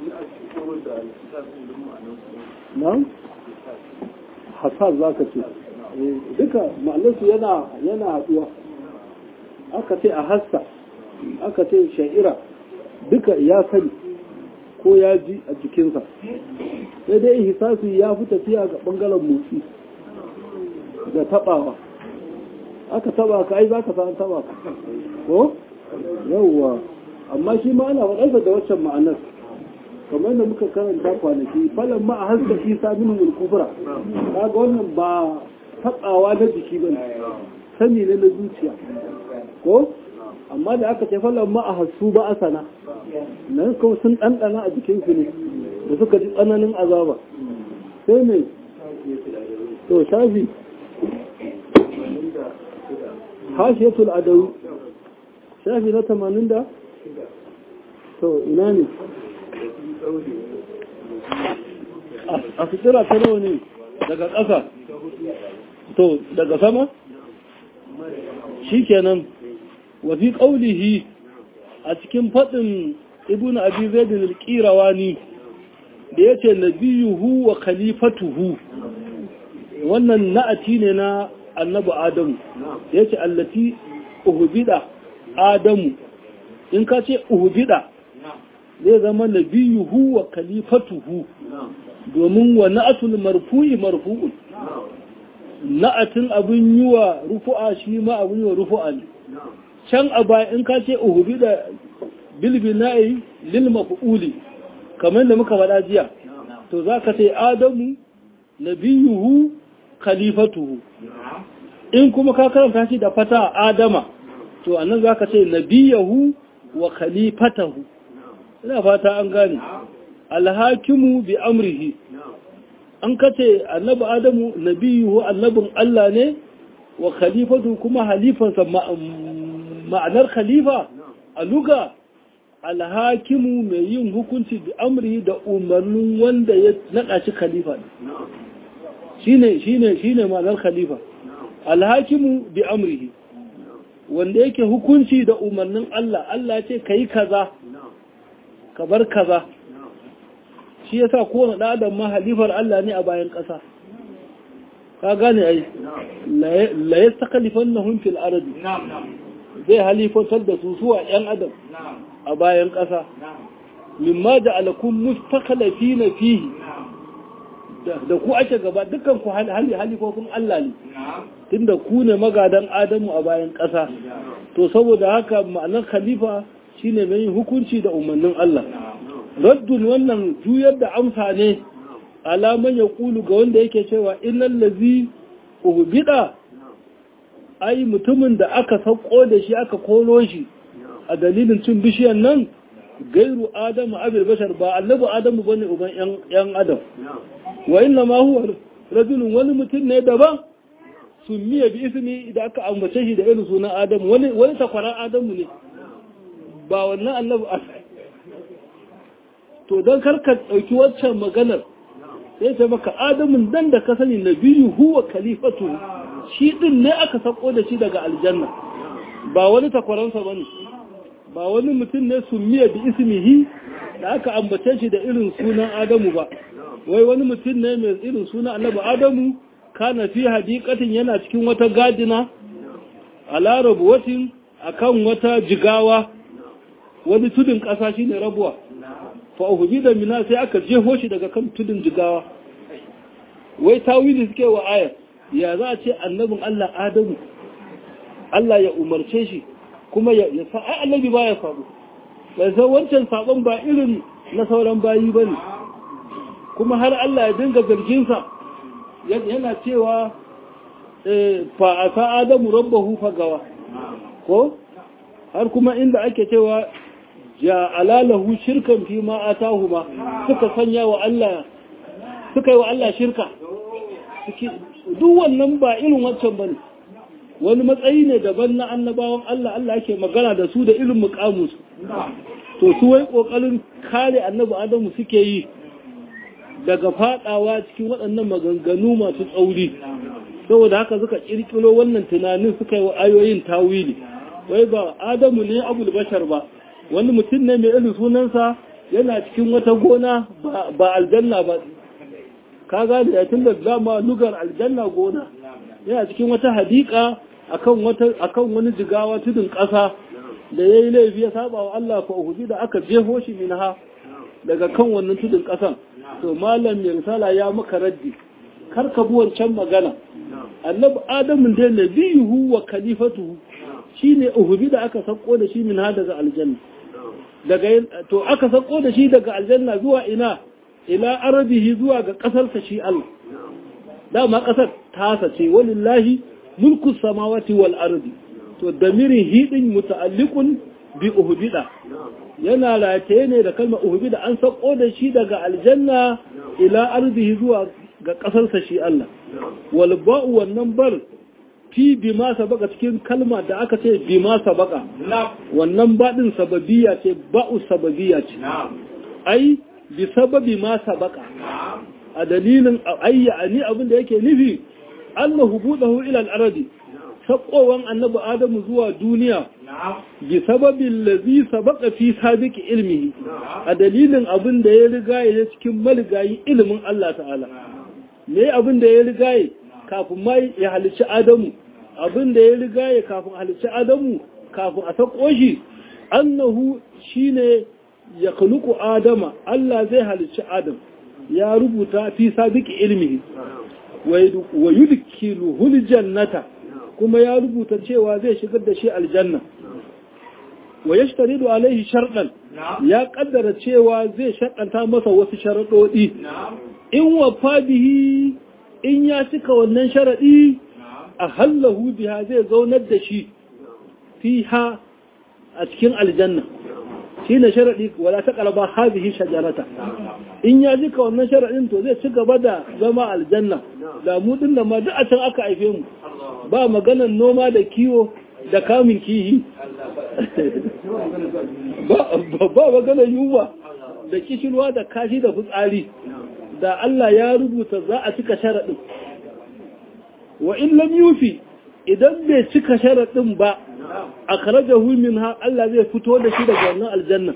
na'am hasar zaka ce duka ma'anarsu yana yana haɗuwa aka ce a hassa aka ce sha'ira duka ya sani ko ya ji a jikinsa sai dai hisasu ya fi tafiya ga ɓangaren motsi da taɓawa aka taɓa ka ai za ka san taɓa ka ko yawwa amma shi ma ana faɗarsa da waccan ma'anar kamar da muka karanta kwanaki falon ma a haska isa min mulkufura kaga wannan ba taɓawa na jiki ba sani ne na zuciya ko amma da aka ce falon ma a hasu ba a sana nan kawai sun ɗanɗana a jikinsu ne da suka ji tsananin azaba sai mai to shafi hashiyatul adawi shafi na tamanin da to ina ne a fitira ta nawa ne daga ƙasa to daga sama shi kenan wafi ƙaulihi a cikin faɗin ibn abi zaidin alƙirawani da ya ce nabiyuhu wa khalifatuhu wannan na'ati ne na annabi adamu ya ce allati uhubida adamu in ka ce uhubida zai zama nabiyuhu wa khalifatuhu domin wa na'atul marfu'i marfu'un na'atin abin yi wa rufu'a shi ma abin yi wa rufu'a ne can a baya in ka ce uhubi da bilbina'i lil maf'uli kamar da muka faɗa jiya to za ka ce adamu nabiyuhu khalifatuhu in kuma ka karanta shi da fata adama to annan za ka ce nabiyahu wa khalifatahu ina fata an gane alhakimu bi amrihi an kace annabi adamu nabiyuhu annabin Allah ne wa khalifatu kuma halifansa ma'anar khalifa a luga alhakimu mai yin hukunci bi amrihi da umarnin wanda ya naɗa shi khalifa shine shine shine ma'anar khalifa alhakimu bi amrihi wanda yake hukunci da umarnin Allah Allah ce kai kaza ka bar kaza shi ya sa kowane ɗadan ma halifar Allah ne a bayan ƙasa ka gane ai la ya sakalifan na hunfil arabi zai halifantar da su suwa ‘yan adam a bayan ƙasa mimma da alakun mustakalafi na fihi da ku ake gaba dukkan ku halifofin Allah ne tunda ku ne magadan adamu a bayan ƙasa to saboda haka ma'anar khalifa shine mai hukunci da umarnin Allah raddun wannan juyar da amsa ne alaman ya kulu ga wanda yake cewa innan lazi uhbida ai mutumin da aka sauko da shi aka kolo shi a dalilin cin bishiyan nan gairu adamu abil bashar ba annabi adamu bane uban yan adam wa inna ma huwa rajulun wani mutum ne daban summiya bi ismi da aka ambace shi da irin sunan adamu wani wani takwaran adamu ne ba wannan annabi to don karka ɗauki waccan maganar sai ta maka adamun dan da ka sani na biyu huwa kalifatu shi ɗin ne aka sako da shi daga aljanna ba wani takwaransa ba ne ba wani mutum ne miya da ismihi da aka ambace shi da irin sunan adamu ba wai wani mutum ne mai irin sunan annabi adamu kana fi hadikatin yana cikin wata gadina a larabuwatin akan wata jigawa wani tudun ƙasa shine rabuwa fa'uhubi da mina sai aka jeho shi daga kan tudun jigawa wai tawili suke wa ayar ya za a ce annabin Allah Adamu Allah ya umarce shi kuma ya sa ai annabi ba ya faru bai san wancan sabon ba irin na sauran bayi ba ne kuma har Allah ya dinga zarginsa yana cewa fa asa adamu rabbahu fagawa ko har kuma inda ake cewa ja'ala lahu shirkan fi ma atahuma suka sanya wa Allah suka yi wa Allah shirka duk wannan ba irin wancan bane wani matsayi ne daban na annabawan Allah Allah yake magana da su da irin mukamus to su wai kokarin kare annabi Adamu suke yi daga fadawa cikin waɗannan maganganu masu tsauri saboda haka suka kirkiro wannan tunanin suka yi wa ayoyin tawili wai ba Adamu ne abul bashar ba wani mutum ne mai irin sunansa yana cikin wata gona ba aljanna ba ka gane ya tun da dama lugar aljanna gona yana cikin wata hadika akan wata akan wani jigawa tudun ƙasa da yayi laifi ya saba wa Allah fa uhudi da aka jeho shi minha daga kan wannan tudun ƙasan to malam mai risala ya maka raddi kar ka bi wancan magana annabi adamu da nabiyuhu wa khalifatuhu shine uhudi da aka sako da shi minha daga aljanna daga to aka sako da shi daga aljanna zuwa ina ila arabihi zuwa ga ƙasarsa shi Allah dama ƙasar tasa ce walillahi mulku samawati wal ardi to damirin hidin muta'alliqun bi uhbida yana rataye ne da kalmar uhbida an sako da shi daga aljanna ila ardihi zuwa ga ƙasarsa shi Allah wal ba'u wannan bar fi bima sabaka cikin kalma da aka ce bima sabaka wannan baɗin sababiyya ce ba'u sababiyya ce ai bi sababi ma sabaka a dalilin ayya ni abin da yake nufi annahu budahu ila al-ardi sakowan annabi adamu zuwa duniya bi sababin lazi sabaka fi sabiqi ilmihi a dalilin abin da ya riga ya cikin maligayi ilimin Allah ta'ala me abin da ya riga ya kafin mai ya halicci adamu abin da ya riga ya kafin halicci adamu kafin a sako shi annahu shine ya kaluku adama Allah zai halicci adam ya rubuta fi sabiki ilmihi wa yudkiluhul jannata kuma ya rubuta cewa zai shigar da shi aljanna wa yashtaridu alaihi sharɗan ya kaddara cewa zai shaɗanta masa wasu sharaɗoɗi in wafa bihi in ya cika wannan sharaɗi a hallahu biha zai zaunar da shi fiha a cikin aljanna shi ne sharaɗi wala ta ƙaraba hazihi shajarata in ya jika wannan sharaɗin to zai ci gaba da zama aljanna da mu ɗin da ma duk a can aka haife mu ba maganan noma da kiwo da kamun kihi ba maganan yunwa da kishirwa da kashi da fitsari da Allah ya rubuta za a cika sharaɗin wa in lam yufi idan bai cika sharaɗin ba a karajahu min ha Allah zai fito da shi daga wannan aljanna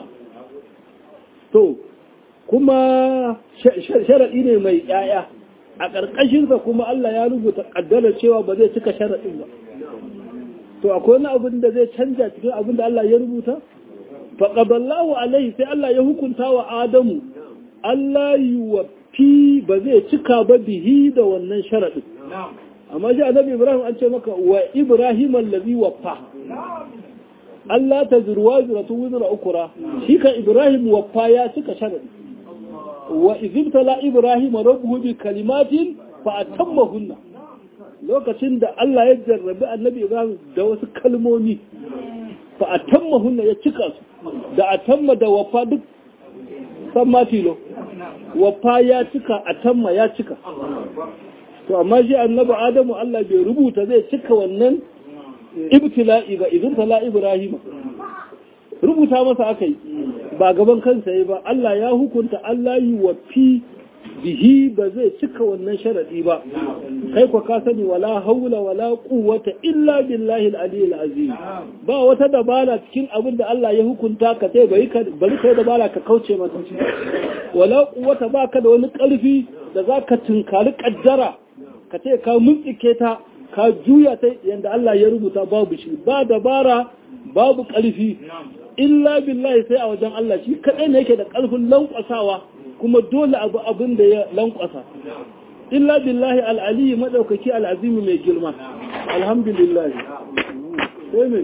to kuma sharaɗi ne mai ƴaƴa a ƙarƙashinsa kuma Allah ya rubuta ƙaddarar cewa ba zai cika sharaɗin ba to akwai wani abin da zai canja cikin abin da Allah ya rubuta faƙaballahu alaihi sai Allah ya hukunta wa Adamu Allah yi wa fi ba zai cika ba bihi da wannan sharaɗin amma shi annabi Ibrahim an ce maka wa Ibrahim allazi waffa Allah ta zurwa zuratu wuzura ukura shi kan Ibrahim waffa ya cika sharadi wa izibtala Ibrahim rabbuhu bi kalimatin fa atammahunna lokacin da Allah ya jarrabi annabi Ibrahim da wasu kalmomi fa atammahunna ya cika su da atamma da waffa duk san matilo waffa ya cika atamma ya cika to amma shi annabi adamu Allah bai rubuta zai cika wannan ibtila'i ba idan tala ibrahim rubuta masa akai ba gaban kansa yi ba Allah ya hukunta Allah yi wa fi bihi ba zai cika wannan sharadi ba kai ko ka sani wala haula wala quwwata illa billahi al-aliyyil azim ba wata dabara cikin abin da Allah ya hukunta ka sai bari ka bari kai dabara ka kauce masa wala quwwata baka da wani karfi da zaka tunkari kaddara ka ce ka muntsike ta ka juya ta yadda Allah ya rubuta babu shi ba dabara babu ƙarfi illa billahi sai a wajen Allah shi kaɗai ne yake da ƙarfin lankwasawa kuma dole abu abin da ya lankwasa illa billahi al'aliyi maɗaukaki al'azimi mai girma alhamdulillah sai mai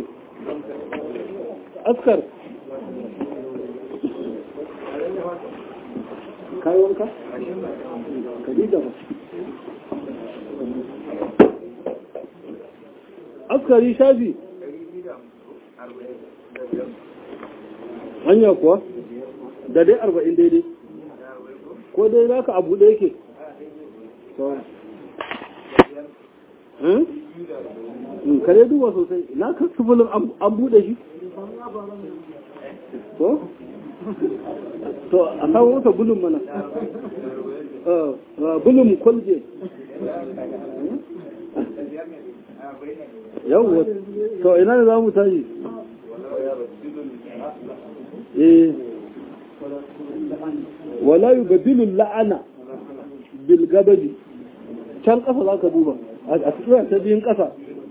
askar kai wanka kadida ba askari shafi hanya kuwa da dai arba'in daidai ko dai za ka abu da yake kare duba sosai na ka sufulin an buɗe shi ko? to a kawo wata bulun mana bulun kwalje yawon to ina ne za mu tashi eh wala yubaddilu la'ana bil gadabi can kasa za ka duba a cikin ta biyun kasa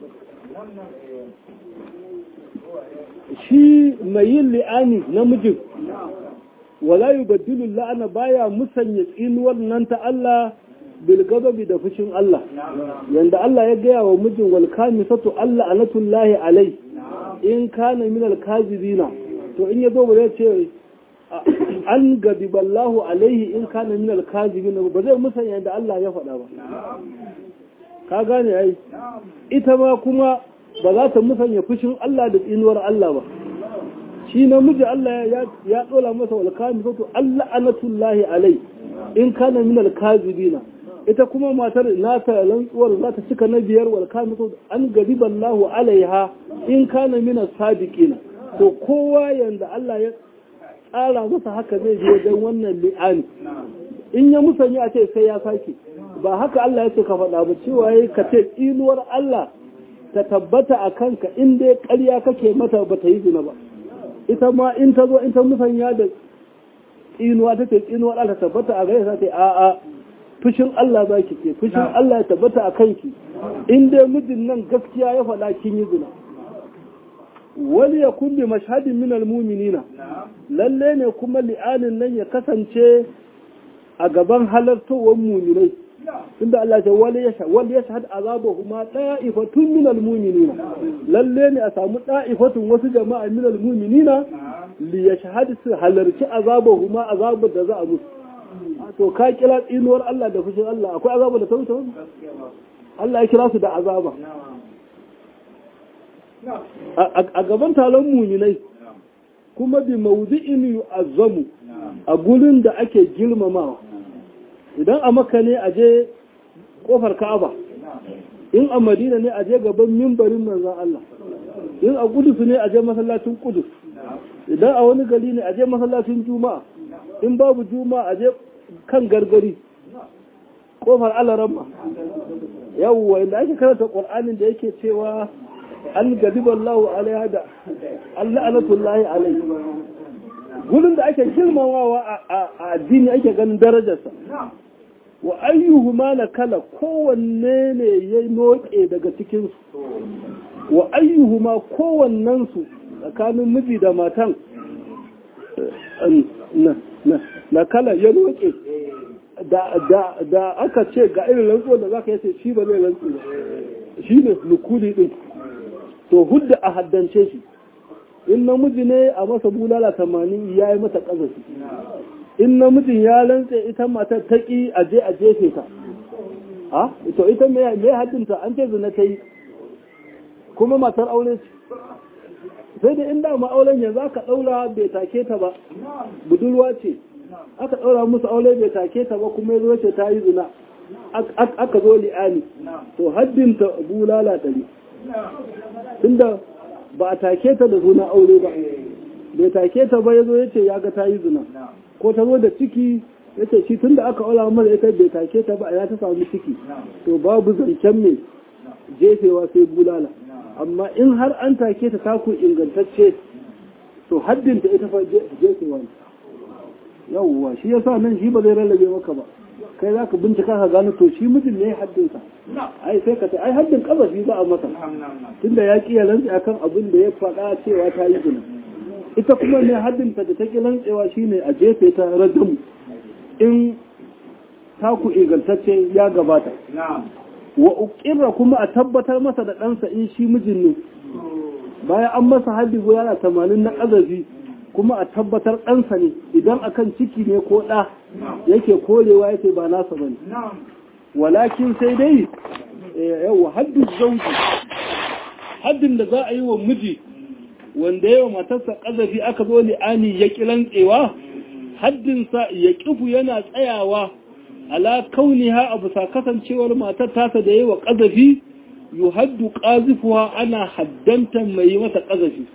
shi mai yin li'ani namijin wala yubaddilu la'ana baya musanya tsinuwar nan ta Allah bil gadabi da fushin Allah yanda Allah ya gaya wa mijin wal kamisatu Allah anatullahi alai in kana min al kazibina to in yazo ba zai ce an gadi ballahu alaihi in kana min al kazibina ba zai musanya da Allah ya faɗa ba ka gane ai ita ma kuma ba za ta musanya fushin Allah da tsinuwar Allah ba shi namiji Allah ya dola masa wal kamisatu Allah anatullahi alai in kana min al kazibina ita kuma matar nata rantsuwar za ta cika na biyar wal kamitu an gadi ballahu alaiha in kana mina sadiqina to kowa yanda Allah ya tsara masa haka zai je wajen wannan li'ani in ya musanya a ce sai ya sake ba haka Allah ya ce ka faɗa ba cewa yayi ka ce inuwar Allah ta tabbata a kanka in dai ƙarya kake mata ba ta yi zina ba ita ma in ta zo in ta musanya da tsinuwa ta ce tsinuwar Allah ta tabbata a gare ta ce a'a fushin Allah za ki ce fushin Allah ya tabbata a kanki in dai mijin nan gaskiya ya faɗa kin yi zina wani ya kulli mashhadin min almu'minina lalle ne kuma li'anin nan ya kasance a gaban halartowar mu'minai tunda Allah ya wali ya wali ya shahad azabahuma da'ifatun min almu'minina lalle ne a samu da'ifatun wasu jama'a min almu'minina li yashhad su halarci azabahuma azabar da za a musu to ka kira tsinuwar Allah da fushin Allah akwai azaba da tauta wani Allah ya kira su da azaba a gaban talon muminai kuma bi maudu'in yu'azzamu a gurin da ake girmamawa idan a maka ne a je kofar Ka'aba in a Madina ne a je gaban mimbarin manzon Allah in a Kudus ne a je masallacin Kudus idan a wani gari ne a je masallacin Juma'a in babu Juma'a a je kan gargari kofar alaramma yawwa inda ake karanta ƙwar'anin da yake cewa an gadiban lahu alaiha da Allah anatullahi alaihi gudun da ake girmamawa a addini ake ganin darajarsa wa ayyuhu ma na kala kowanne ne ya noke daga cikinsu wa ayyuhu ma kowannensu tsakanin miji da matan na kala ya noke da aka ce ga irin rantsuwar da za ka yace shi ba zai rantsu ba shi ne nukuli din to hudda a haddance shi in namiji ne a masa bulala tamanin ya yi mata ƙazafi in namijin ya rantse ita matar ta ƙi a je a jefe ta ha to ita me haddinta an ce zina ta yi kuma matar aure ce sai da inda ma auren yanzu aka ɗaura bai take ta ba budurwa ce aka ɗaura musu aure bai take ta ba kuma ya ce ta yi zina aka zo li'ani to haddinta bulala ɗari tunda ba a take ta da zuna aure ba bai take ta ba ya zo ya ce ya ga ta yi zina ko ta zo da ciki ya ce shi tunda aka aura mara ita bai take ta ba ya ta samu ciki to babu zancen mai jefewa sai bulala amma in har an take ta taku ingantacce to haddinta ita fa jefewa ne yawwa shi yasa nan shi ba zai rarrabe maka ba kai za ka bincika ka gano to shi mijin ne haddinsa ai sai ka ce ai haddin kazafi za a masa tunda ya ƙi rantsi akan abin da ya faɗa cewa ta yi zina ita kuma ne haddinta da ta ƙi rantsewa shine a jefe ta rajam in taku ingantacce ya gabata wa uƙirra kuma a tabbatar masa da ɗansa in shi mijin ne bayan an masa haddi guda tamanin na ƙazafi kuma a tabbatar ɗansa ne idan akan ciki ne ko ɗa yake korewa yake ba nasa bane walakin sai dai yawa haddin zauji haddin da za a yi wa miji wanda yawa matarsa ƙazafi aka zo li'ani ya ƙilantsewa haddinsa ya ƙifu yana tsayawa ala kauniha a bisa kasancewar matar tasa da yawa ƙazafi yu haddu ƙazifuwa ana haddanta mai yi mata ƙazafi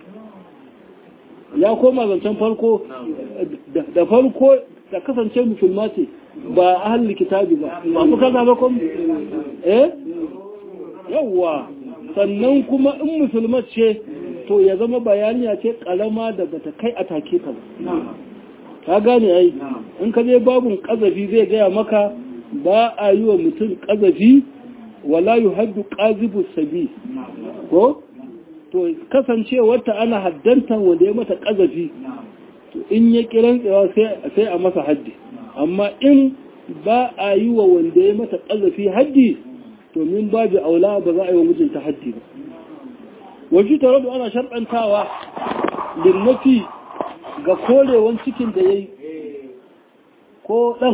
ya koma zancen farko da farko da kasance musulma ce ba ahalli kitabi ba ba ku kaza ba kuma eh yawwa sannan kuma in musulma ce to ya zama bayaniya ce kalama da bata kai a take ta ba ka gane ai in ka je babun kazafi zai gaya maka ba a yi wa mutum kazafi wala yuhaddu qazibu sabi ko to kasancewarta ana haddanta wanda ya mata kazafi to in ya kiran tsawa sai a masa haddi amma in ba a yi wa wanda ya mata kazafi haddi to min babu aula ba za a yi wa mijinta haddi ba wajen tare da ana sharɗantawa linnafi ga korewan cikin da ya yi ko ɗan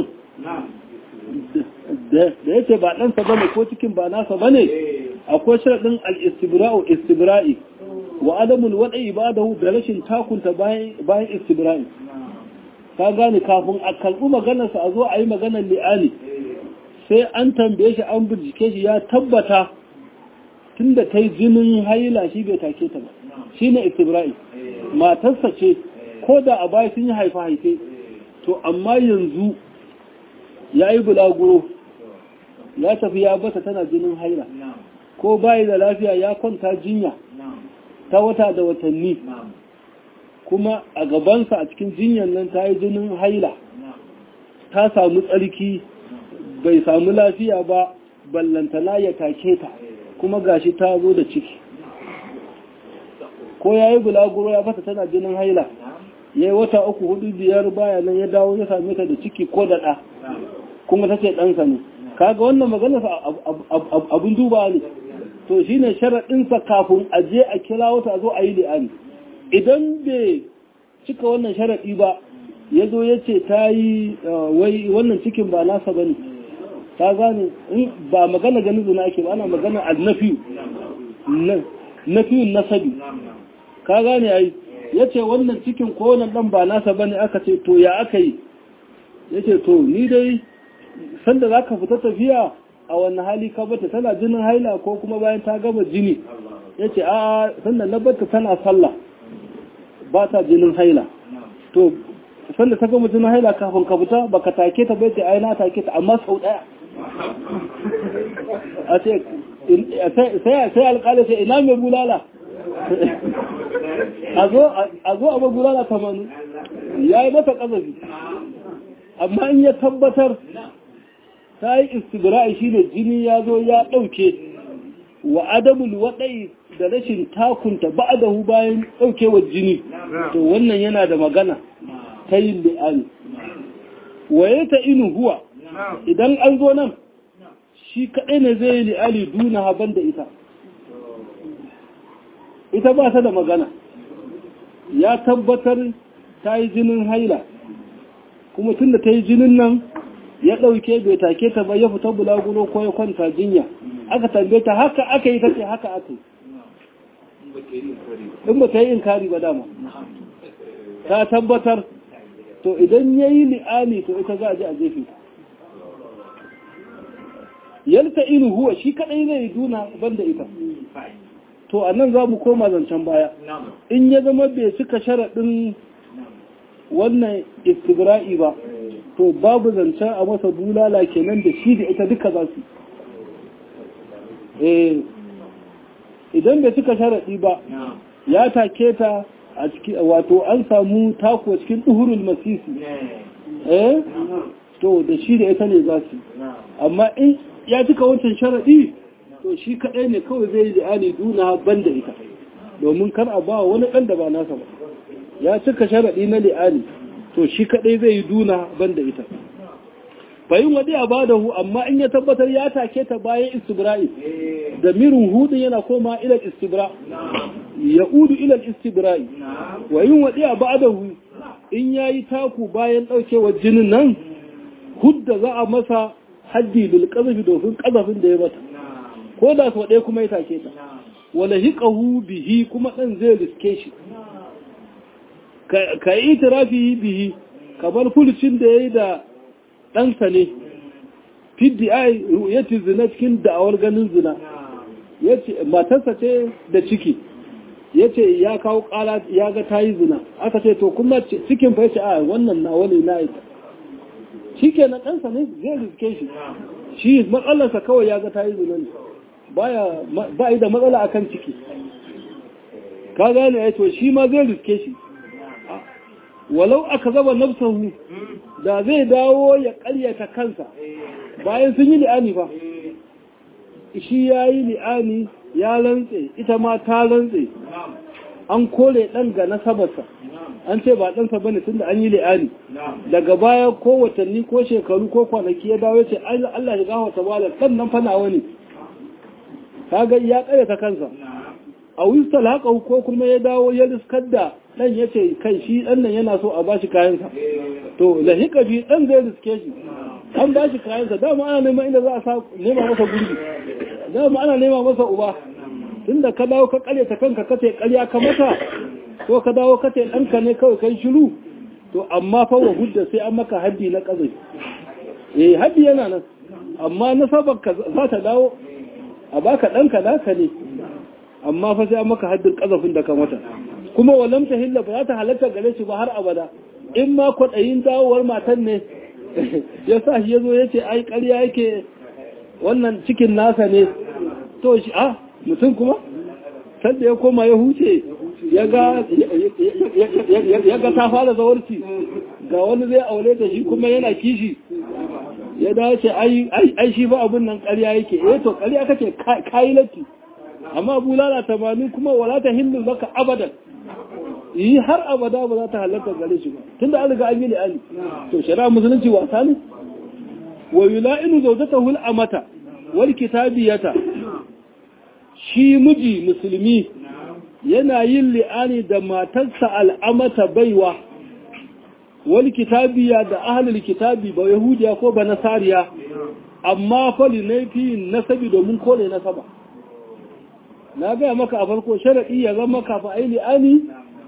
da ya ce ba ɗansa ba ne ko cikin ba nasa ba ne akwai sharaɗin al'istibra'u istibra'i wa adamul waɗai ibadahu da rashin takunta bayan istibra'i ka gane kafin a kalbi maganarsa a zo a yi maganar li'ani sai an tambaye shi an bincike shi ya tabbata tun da ta yi jinin haila shi bai take ta ba shi ne istibra'i matarsa ce ko da a baya sun yi haifa haife to amma yanzu ya yi bulaguro ya tafi ya bata tana jinin haila ko bayi da lafiya ya kwanta jinya ta wata da watanni kuma a gabansa a cikin jinyan nan ta yi jinin haila ta samu tsarki bai samu lafiya ba ballantana ya take ta kuma gashi ta zo da ciki ko ya yi bulaguro ya bata tana jinin haila ya yi wata uku hudu biyar baya nan ya dawo ya same ta da ciki ko da ɗa kuma ta ce ɗansa ne kaga wannan maganarsa abin duba ne to shi ne sharaɗinsa kafin a je a kira wata a zo a yi li'ani idan bai cika wannan sharaɗi ba ya zo ya ce ta yi wai wannan cikin ba nasa ba ne ta gane ba magana ganin zuna ake ba ana magana a nafiyu nafiyun nasabi ka gane ai ya ce wannan cikin ko wannan ɗan ba nasa ba ne aka ce to ya aka yi ya ce to ni dai sanda za ka fita tafiya a wannan hali ka bata tana jinin haila ko kuma bayan ta gama jini ya ce a sanda na bata tana sallah ba ta jinin haila to sanda ta gama jinin haila kafin ka fita ba ka take ta bai ce ai na take ta amma sau daya a ce sai alƙali sai ina mai bulala a zo a ba bulala tamanin ya yi mata ƙazafi amma in ya tabbatar ta yi istibra'i shi ne jini ya zo ya ɗauke wa adamul waɗai da rashin takunta ba da hu bayan ɗaukewar jini to wannan yana da magana ta yin li'ani waye ta inu huwa idan an zo nan shi kaɗai ne zai yi li'ani duna haban da ita ita ba ta da magana ya tabbatar ta yi jinin haila kuma tun da ta yi jinin nan ya ɗauke bai take ta ba ya fita bulaguro ko ya kwanta jinya aka tambaye ta haka aka yi ta ce haka aka yi in ba ta yi inkari ba dama ta tabbatar to idan ya yi li'ani to ita za a ji a jefe yalta inu huwa shi kaɗai zai yi duna banda ita to a nan za mu koma zancen baya in ya zama bai cika sharaɗin wannan istigra'i ba to babu zancen a masa bulala kenan da shi da ita duka za su idan bai cika sharaɗi ba ya take ta a ciki wato an samu tako cikin duhurul masisi eh to da shi da ita ne za su amma in ya cika wancan sharaɗi to shi kaɗai ne kawai zai yi li'ani duna ban da ita domin kar a ba wani ɗan da ba nasa ba ya cika sharaɗi na li'ani to shi kaɗai zai yi duna ban da ita bayin wadi a ba da hu amma in ya tabbatar ya take ta bayan istibra'i da mirin hudun yana koma ilal istibra ya'udu ila al-istibra'i wa yin wadi'a ba'dahu in yayi taku bayan daukewar jinin nan hudda za a masa haddi bil qazfi domin qazafin da ya mata ko da sau ɗaya kuma ya take ta wala hiqahu bihi kuma dan zai riske shi ka yi itirafi bihi kamar fulcin da yayi da ɗansa ne fiddi ai yace zina cikin da'awar ganin zina yace matarsa ce da ciki yace ya kawo kala ya ga tayi zina aka ce to kuma cikin fa yace a wannan na wani na ita shikenan ɗansa ne zai riske shi shi matsalarsa kawai ya ga tayi zina ne baya ba yi da matsala akan ciki ka gane ya to shi ma zai riske shi walau aka zaba nafsahu da zai dawo ya karyata kansa bayan sun yi li'ani ba shi ya yi li'ani ya rantse ita ma ta rantse an kore ɗan ga nasabarsa an ce ba ɗansa bane tunda an yi li'ani daga baya ko watanni ko shekaru ko kwanaki ya dawo ya ce Allah ya gawa ta bala ɗan nan fana wani kaga ya karyata kansa a wistal haka ko kuma ya dawo ya riskar da dan ya ce kai shi dan nan yana so a bashi kayansa to lahika bi dan zai riske shi an bashi kayansa dama ana neman inda za a sa nema masa gurbi dama ana nema masa uba tunda ka dawo ka kare ta kanka kace ƙarya ka mata ko ka dawo kace ɗanka ne kawai kai shiru to amma fa wa hudda sai an maka haddi na kazai eh haddi yana nan amma nasabar ka za ta dawo a baka ɗanka naka ne amma fa sai an maka haddin kazafin da ka mata kuma walam ta hilla ba za ta halatta gare shi ba har abada in ma kwaɗayin dawowar matan ne ya sa shi ya zo ya ce ai ƙarya yake wannan cikin nasa ne to shi a mutum kuma sanda ya koma ya huce ya ga ta fara zawarci ga wani zai aure da shi kuma yana kishi ya dace ai shi ba abin nan ƙarya yake eh to ƙarya kake kayi latti amma bulala tamanin kuma wala ta hindu zaka abadan yi har abada ba za ta halarta gare shi ba tunda an riga an yi li'ani to shari'a musulunci wasa ne wa yula'inu zawjatahu al-amata wal kitabiyata shi miji musulmi yana yin li'ani da matarsa al'amata baiwa wal kitabiya da ahlul kitabi ba yahudiya ko ba nasariya amma fa linafi nasabi domin kore nasaba na gaya maka a farko sharaɗi ya zama kafa ai li'ani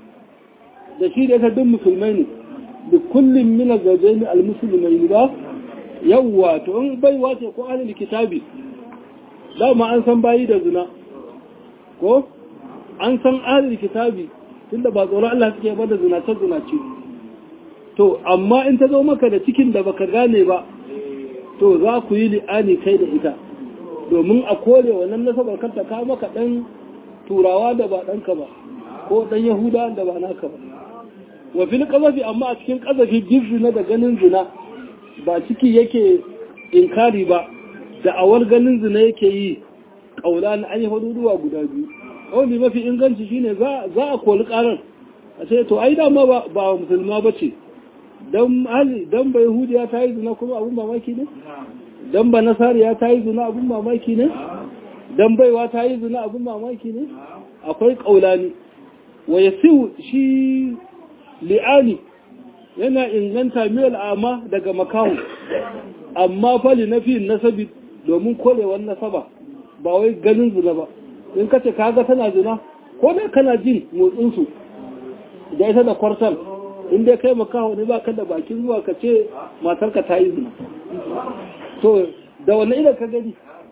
da shi da ita duk musulmai ne da kullum mina gaje ni almusulmai ne ba yawwa to in baiwa ce ko ahlul kitabi dama an san bayi da zina ko an san ahlul kitabi tunda ba tsoron Allah suke ba da zinace zinace to amma in ta zo maka da cikin da baka gane ba to za ku yi li'ani kai da ita domin a kore wannan nasabar kanta ka maka dan turawa da ba ɗanka ba ko dan yahuda da ba naka ba wa fil qazafi amma a cikin qazafi na da ganin zina ba ciki yake inkari ba da awar ganin zina yake yi kaula na an yi hududuwa guda biyu kawai mafi inganci shine za za a koli karar a ce to ai dama ba ba musulma bace dan hali dan ba yahudiya ta yi zina kuma abun mamaki ne dan ba nasariya ta yi zina abun mamaki ne dan baiwa ta yi zina abun mamaki ne akwai kaulani wa yasiu shi li'ani yana inganta mil ama daga makahu amma fali na fi nasabi domin korewar nasaba ba wai ganin zina ba in ka ce kaga tana zina ko da kana jin motsinsu da ita da kwartal in dai kai makaho ne ba ka da bakin zuwa ka ce matarka ta yi zina to da wani idan ka gani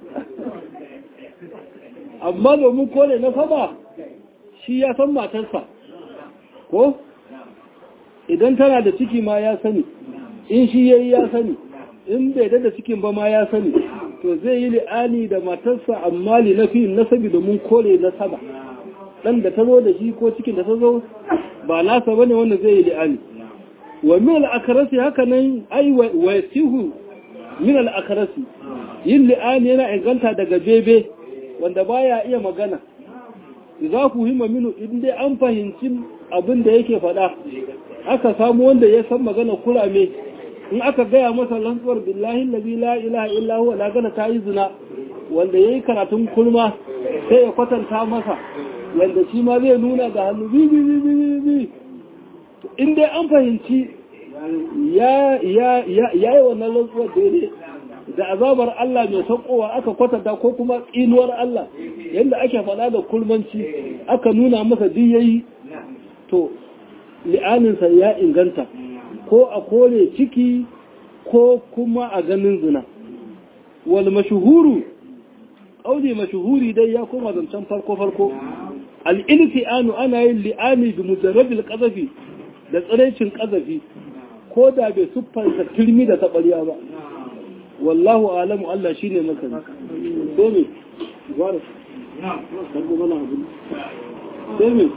amma domin kore nasaba shi ya san matarsa ko idan tana da ciki ma ya sani in shi yayi ya sani in bai da cikin ba ma ya sani to zai yi li'ani da matarsa amma li nafi nasabi domin kore nasaba dan da ta zo da shi ko cikin da ta zo ba nasa bane wanda zai yi li'ani wa min al-akrasi haka nan ai wa yasihu min al-akrasi yin li'ani yana inganta daga bebe wanda baya iya magana za ku hima minu in dai an fahimci abin da yake faɗa aka samu wanda ya san magana kurame in aka gaya masa lantsuwar billahi lazi la ilaha illa huwa la gana ta yi zina wanda yayi karatun kulma sai ya kwatanta masa wanda shi ma zai nuna da hannu bi bi bi bi bi in dai an fahimci ya yi wannan rantsuwar daidai da azabar Allah mai saukowa aka kwatanta ko kuma tsinuwar Allah yadda ake faɗa da kulmanci aka nuna masa duk yayi to li'aninsa ya inganta ko a kore ciki ko kuma a ganin zina wal mashuhuru ƙauli mashuhuri dai ya koma zancen farko-farko al'ilfi'anu ana yin li'ani bi mujarrabil ƙazafi da tsiraicin ƙazafi ko da bai siffanta turmi da taɓarya ba wallahu alamu Allah shi ne masani sai me gwara sargo mana abu sai me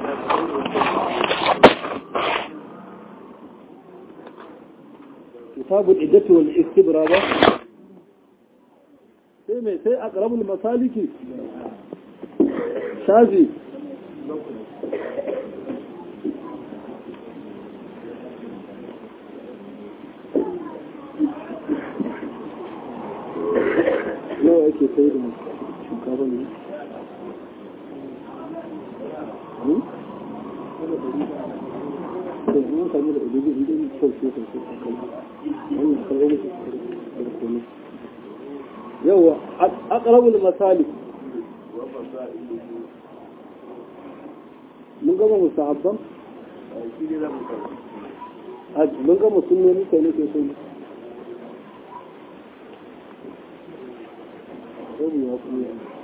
kitabul iddatu wal istibra ba sai me sai aqrabul masaliki shafi nawa ake sai da shinkafa ne yawa aqrabul masalik mun gama musahabban mun gama sunnoni kai ne ke so Babu ya kuma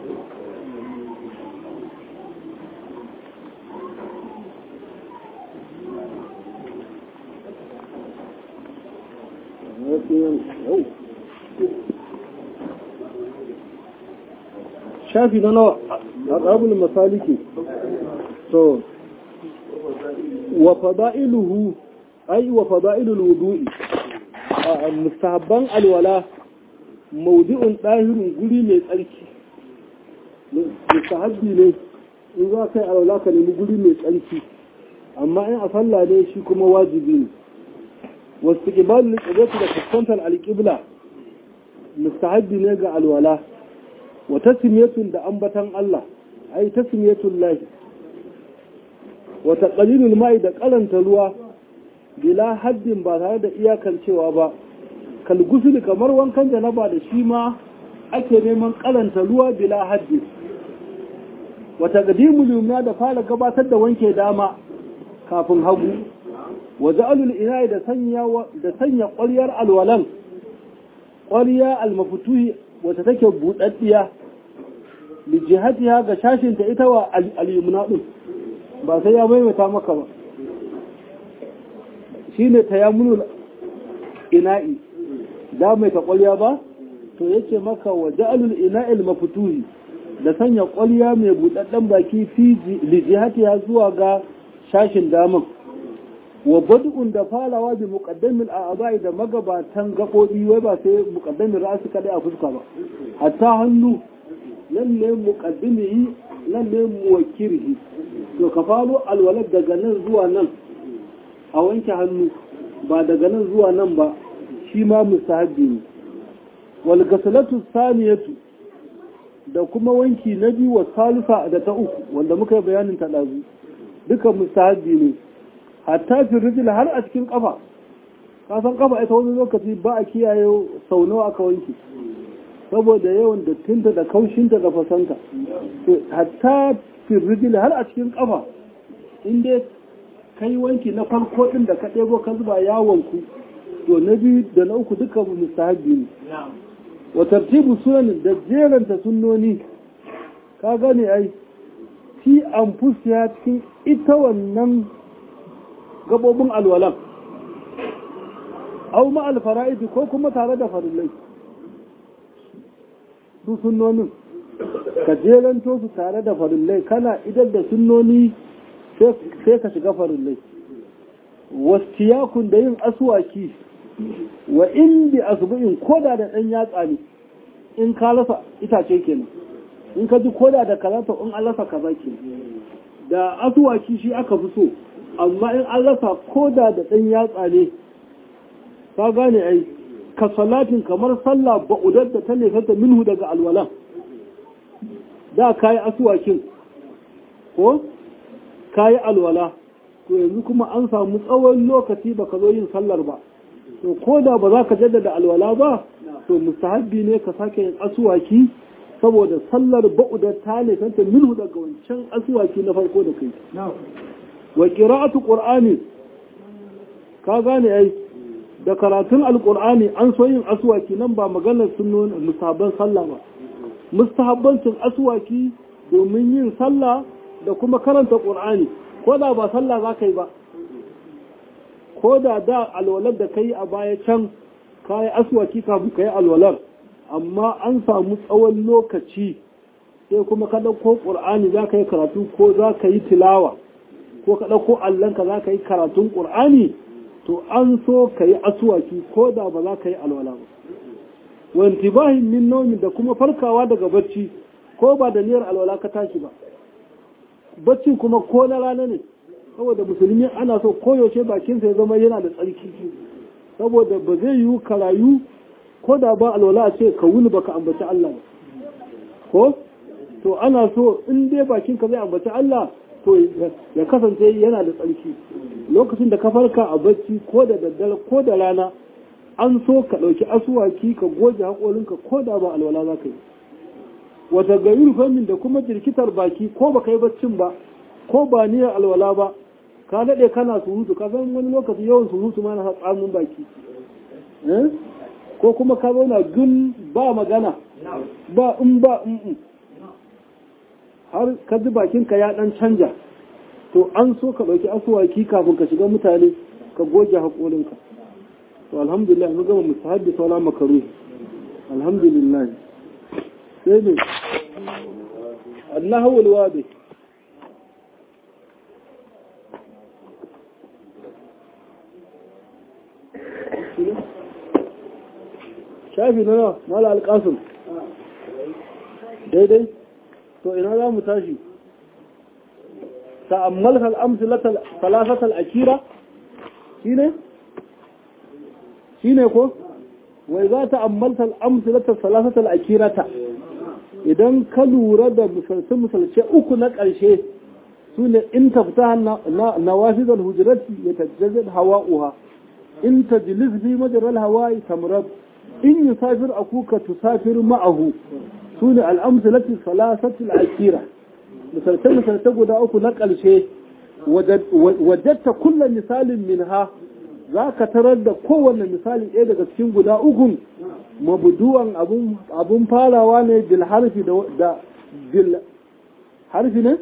shafi na nawa a ƙabul masaliki so wa fada'iluhu ai wa fada'ilul wudu'i a mustahabban alwala maudu'un ɗahirin guri mai tsarki mustahabbi ne in za ka yi alwala ka nemi guri mai tsarki amma in a sallah ne shi kuma wajibi ne wasu ƙibalin ƙibalin da fuskantar alƙibla mustahabbi ne ga alwala wa tasmiyatun da ambatan Allah ai tasmiyatun lahi wa taqlilul ma'i da karanta ruwa bila haddin ba tare da iyakancewa ba kal gusul kamar wankan janaba da shi ma ake neman karanta ruwa bila haddin wa taqdimul yumna da fara gabatar da wanke dama kafin hagu wa ja'alul ina'i da sanya da sanya ƙwaryar alwalan ƙwarya almafutuhi wata take buɗaɗɗiya li jihatiha ga shashinta ita wa al-yumna din ba sai ya maimaita maka ba shine tayammunul ina'i da mai ta ƙwarya ba to yace maka wa ja'alul ina'i al-mafutuhi da sanya ƙwarya mai buɗaɗɗen baki fi li jihatiha zuwa ga shashin daman wa bad'un da falawa bi muqaddamil a'dha'i da magabatan gabobi wai ba sai muqaddamin ra'si kadai a fuska ba hatta hannu nan ne muqaddimihi nan ne muwakkirihi to ka falo alwalad daga nan zuwa nan a wanke hannu ba daga nan zuwa nan ba shi ma mustahabbi ne wal ghasalatu saniyatu da kuma wanki na biyu wa salisa da ta uku wanda muka yi bayanin ta dazu duka mustahabbi ne hatta fi rijil har a cikin kafa kasan kafa ita wani lokaci ba a kiyaye sau nawa aka wanke saboda yawan dattinta da kaushinta da fasanta hatta fi rijil har a cikin kafa inda kai wanki na farko din da ka ɗebo ka zuba yawonku to na biyu da na uku duka mustahabi ne wa tartibu sunan da jeranta sunnoni ka gane ai fi anfusiya cikin ita wannan gabobin alwalan au ma alfara'idi ko kuma tare da farillai su sunnonin ka jeranto su tare da farillai kana idan da sunnoni sai ka shiga farillai wastiyakun da yin asuwaki wa indi asubu'in koda da ɗan yatsa ne in ka rasa itace kenan in ka ji koda da kaza to in an rasa kaza kenan da asuwaki shi aka fi so amma in an rasa koda da ɗan yatsa ne ka gane ai ka salatin kamar sallah ba'udar da ta nefata minhu daga alwala da ka yi asuwakin ko ka yi alwala to yanzu kuma an samu tsawon lokaci ba ka zo yin sallar ba to ko da ba za ka jaddada alwala ba to mustahabbi ne ka sake yin asuwaki saboda sallar ba'udar ta ne santa minhu daga wancan asuwaki na farko da kai wa qira'atu qur'ani ka gane ai da karatun alqur'ani an so yin asuwaki nan ba maganar sunnon musaban sallah ba mustahabbancin asuwaki domin yin sallah da kuma karanta qur'ani ko da ba sallah za ka yi ba ko da da alwalar da ka yi a baya can ka yi aswaki kafin ka yi alwalar amma an samu tsawon lokaci sai kuma ka ɗauko ƙur'ani za ka yi karatu ko za ka yi tilawa ko ka ɗauko allonka za ka yi karatun ƙur'ani to an so ka yi aswaki ko da ba za ka yi alwala ba wanti bahin min nomi da kuma farkawa daga bacci ko ba da niyyar alwala ka tashi ba baccin kuma ko na rana ne saboda musulmi ana so koyaushe bakinsa ya zama yana da tsarki saboda ba zai yiwu karayu ko da ba alwala a ce ka wuni baka ambaci Allah ba ko to ana so in dai bakinka zai ambaci Allah to ya kasance yana da tsarki lokacin da ka farka a bacci ko da daddare ko da rana an so ka ɗauki asuwaki ka goge haƙorinka ko da ba alwala za ka yi wata gayur famin da kuma jirkitar baki ko ba yi baccin ba ko ba niyyar alwala ba ka daɗe kana surutu ka san wani lokaci yawan surutu ma na tsamin baki ko kuma ka zauna gun ba magana ba in ba in har ka ji bakinka ya ɗan canja to an so ka ɗauki asuwaki kafin ka shiga mutane ka goge haƙorinka to alhamdulillah mu gama mustahabbi sauran makaru alhamdulillah sai ne annahu alwadi shafi na nawa mala alƙasun daidai to ina za mu tashi ta'ammal hal amsalatal salasatal akira shine shine ko wai za ta ammalta al'amsalata salasatal akirata idan ka lura da misalce-misalce uku na ƙarshe su ne in ta fita na wafizar hujirati ya tajjazin hawa'uha in ta jilis bi majalar hawa'i tamrab in yi safir a kuka tusafir ma'ahu su ne al'amsalati salasatal akira misalce-misalce guda uku na ƙarshe wajatta kullum misalin min ha za ka tarar da kowane misali ɗaya daga cikin guda ukun mabuduwan abun farawa ne bil harfi da bil harfi ne?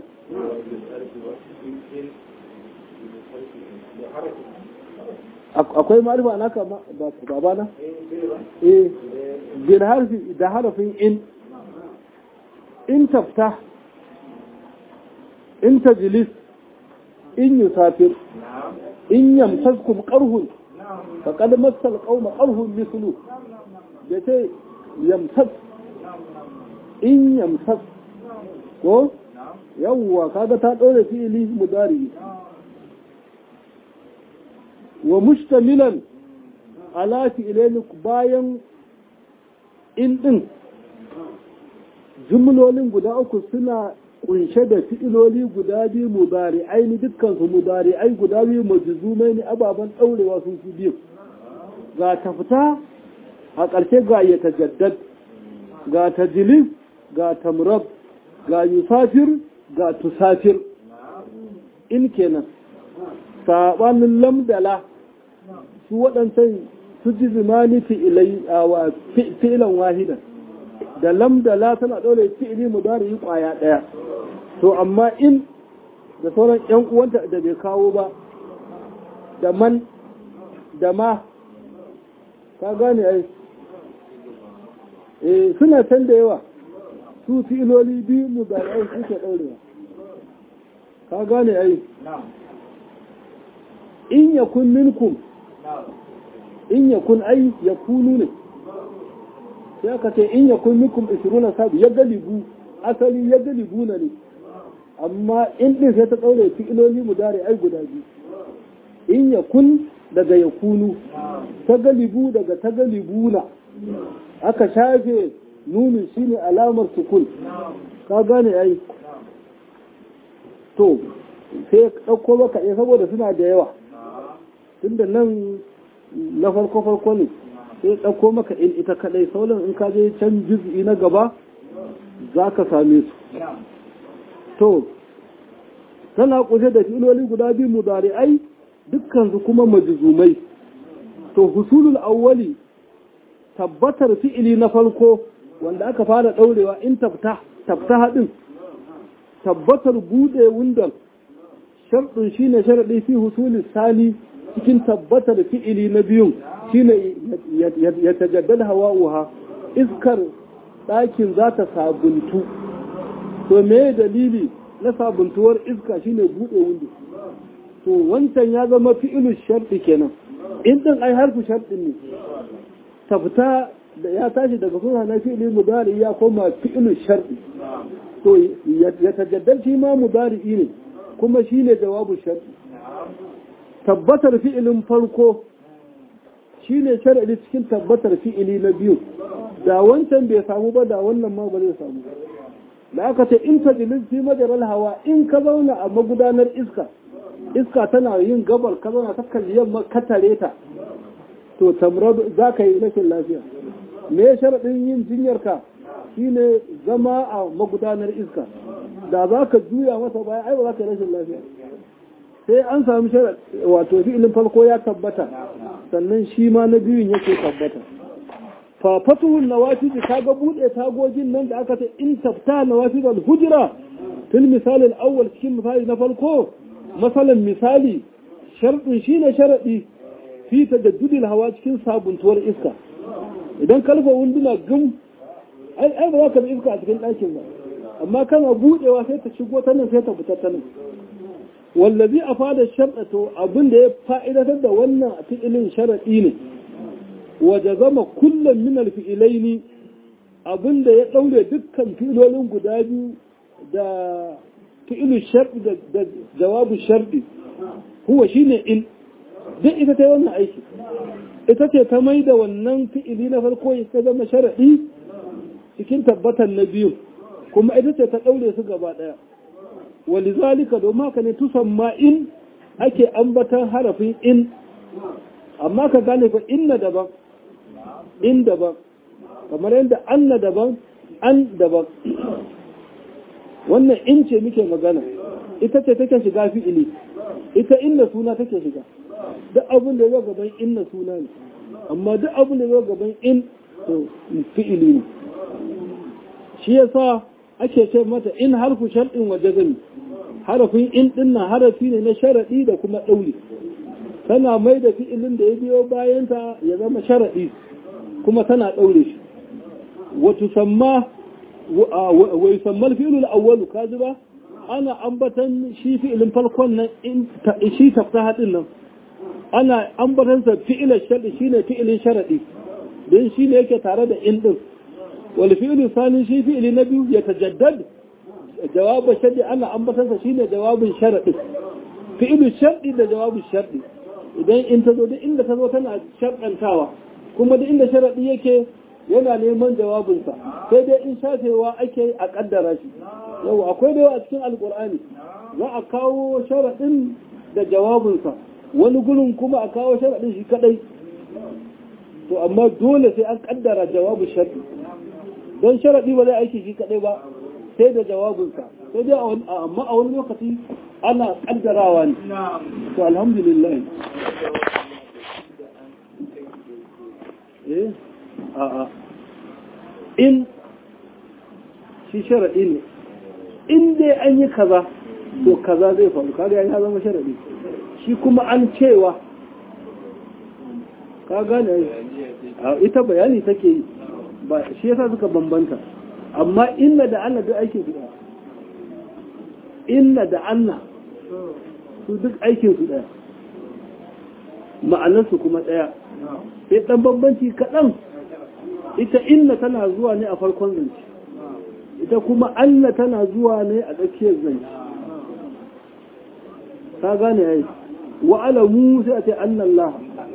akwai ma'arifa naka babana? eh bil harfi da harafin in in tafta in tajlis in yusafir in yamsaskum qarhun faqad massal qauma qarhun mislu da ce yamsas in yamsas ko yawwa kaga ta dore fi'ili mudari wa mustamilan ala fi'ilaini bayan in din jumlolin guda uku suna kunshe da fi'iloli guda biyu mudari aini dukkansu mudari ai guda biyu majzumai ne ababen ɗaurewa sun fi biyu ga ta fita a ƙarshe ga ya tajaddad ga tajlis ga tamrab ga yusafir ga tusafir in kenan saɓanin lamdala su waɗancan su ji zimani fi'ilan wahidan da lamdala tana ɗaure fi'ili mudari yi ƙwaya ɗaya to amma in da sauran ‘yan uwanta da bai kawo ba da man da ma ka gane ai eh suna can da yawa su filoli biyu mu da ai suke ɗaurewa ka gane ai in yakun minkum in yakun ai yakunu ne sai aka ce in yakun minkum isruna sabi ya galibu asali ya galibu na ne amma in din sai ta ɗaure fi'iloli mu dare ai guda biyu in yakun daga yakunu ta galibu daga ta galibuna aka shafe nuni shine alamar sukun ka gane ai to sai ya ɗauko maka ɗaya saboda suna da yawa tunda nan na farko farko ne sai ya ɗauko maka in ita kaɗai sauran in ka je can juz'i na gaba za ka same su to tana kunshe da filoli guda biyu mudari'ai dukkan su kuma majzumai to husulul awwali tabbatar fi'ili na farko wanda aka fara daurewa in tafta tafta hadin tabbatar bude wundan sharɗin shine sharadi fi husuli sani cikin tabbatar fi'ili na biyun shine ya tajaddad hawa'uha iskar ɗakin za ta sabuntu to me dalili na sabuntuwar iska shine bude windo to wancan ya zama fi'ilu sharɗi kenan in din ai harfu sharɗin ne ta fita da ya tashi daga suna na fi'ili mudari ya koma fi'ilu sharɗi to ya tajaddar shi ma mudari ne kuma shine jawabu sharɗi tabbatar fi'ilin farko shine sharadi cikin tabbatar fi'ili na biyu da wancan bai samu ba da wannan ma ba zai samu ba da aka ce in tajilin fi majaral hawa in ka zauna a magudanar iska iska tana yin gabar ka zauna ta kalli yamma ka tare ta to tamrad za ka yi rashin lafiya me sharaɗin yin jinyar ka shine zama a magudanar iska da za ka juya masa baya ai ba za ka yi rashin lafiya sai an samu sharaɗ wato fi'ilin farko ya tabbata sannan shi ma na biyun yake tabbata fa fatuhun nawafiji kaga bude tagogin nan da aka ce in tafta nawafid al-hujra fil misal al-awwal cikin misali na farko masalan misali sharɗin shine sharadi fi tajaddud hawa cikin sabuntuwar iska idan kalfa wunduna gum ai ai ba za ka iska a cikin ɗakin ba amma kana budewa sai ta shigo ta nan sai ta fita ta nan wallazi afada sharɗa to abin da ya fa'idatar da wannan fi'ilin sharadi ne waje zama kullum min alfi'ilaini abinda ya ɗaure dukkan filolin guda biyu da fi'ilu sharɗi da jawabu sharɗi huwa shine in duk ita ta wannan aiki ita ce ta mai da wannan fi'ili na farko ya zama sharaɗi cikin tabbatar na biyu kuma ita ce ta ɗaure su gaba ɗaya walizalika domin haka ne tusamma in ake ambatan harafin in amma ka gane fa inna daban in daban kamar yadda anna daban an daban wannan in ce muke magana ita ce take shiga fi'ili ita inna suna take shiga duk abin da zo gaban inna suna ne amma duk abin da zo gaban in to fi'ili ne shi yasa ake ce mata in harfu shar'in wa jazami harafin in dinnan harafi ne na sharadi da kuma dauli tana mai da fi'ilin da ya biyo bayanta ya zama sharaɗi kuma tana ɗaure shi wata samma wa yusammal fi'ilul awwalu kaji ba ana ambatan shi fi'ilin farkon nan shi tafta haɗin nan ana ambatan sa fi'ilin sharɗi shine fi'ilin sharaɗi don shi ne yake tare da in ɗin wal fi'ilin sani shi fi'ili na biyu ya tajaddad jawabin sharɗi ana ambatan sa shine jawabin sharaɗi fi'ilin sharɗi da jawabin sharɗi idan in ta zo duk inda ta zo tana sharɗantawa kuma duk inda sharaɗi yake yana neman jawabinsa sai dai in shafewa ake a ƙaddara shi yau akwai da yawa a cikin alƙur'ani za a kawo sharaɗin da jawabinsa wani gurin kuma a kawo sharaɗin shi kaɗai to amma dole sai an ƙaddara jawabin sharaɗi don sharaɗi ba zai aiki shi kaɗai ba sai da jawabinsa sai dai amma a wani lokaci ana ƙaddarawa ne to alhamdulillah eh a'a in shi sharaɗi ne in dai an yi kaza to kaza zai faru kaga ya zama sharaɗi shi kuma an cewa ka gane ita bayani take yi ba shi yasa suka bambanta amma inna da Allah duk aikin su ɗaya inna da Allah su duk aikin su ɗaya ma'anarsu kuma ɗaya sai ɗan bambanci kaɗan ita inna tana zuwa ne a farkon zance ita kuma Allah tana zuwa ne a tsakiyar zance ta gane yayi wa'alamu sai a ce annallah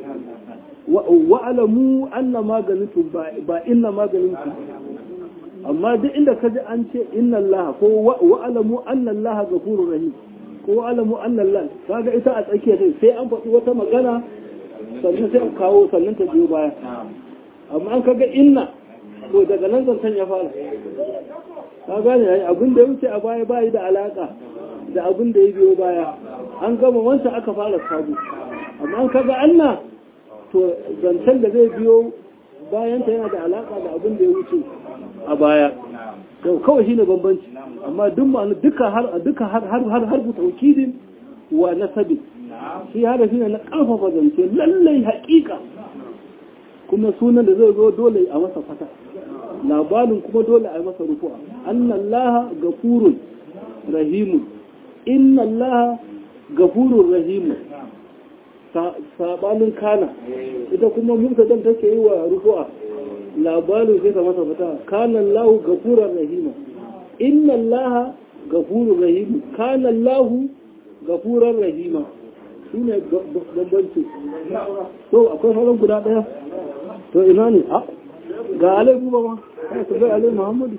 wa'alamu anna maganintu ba inna maganintu amma duk inda ka ji an ce inna Allah ko wa'alamu anna Allah gafurur rahim ko alamu annallah kaga ita a tsakiya ce sai an faɗi wata magana sannan sai a kawo sannan ta biyo baya amma an kaga inna to daga nan zancen ya fara ka gane yayi abin da ya wuce a baya bayi da alaka da abin da ya biyo baya an gama wancan aka fara sabo amma an kaga anna to zancen da zai biyo bayan ta yana da alaka da abin da ya wuce a baya yau kawai shine bambanci amma duk ma'ana duka har duka har har har har taukidin wa nasabi shi harafi ne na karfafa zance lallai haƙiƙa kuma sunan da zai zo dole a masa fata labarin kuma dole a yi masa rufu'a annallaha gafurun rahimun innallaha gafurun rahimun sabanin kana ita kuma mubtadan take yi wa rufu'a labarin sai ta masa fata kana lahu gafuran rahima innallaha gafurun rahimun kana lahu gafuran rahima shine bambanci to akwai sauran guda daya to ina ne ga alai buba ma kai su bai alai muhammadu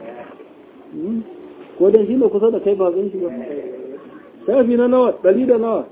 ko dan shi ne kusa da kai ba zan shi ba shafi na nawa ɗari da nawa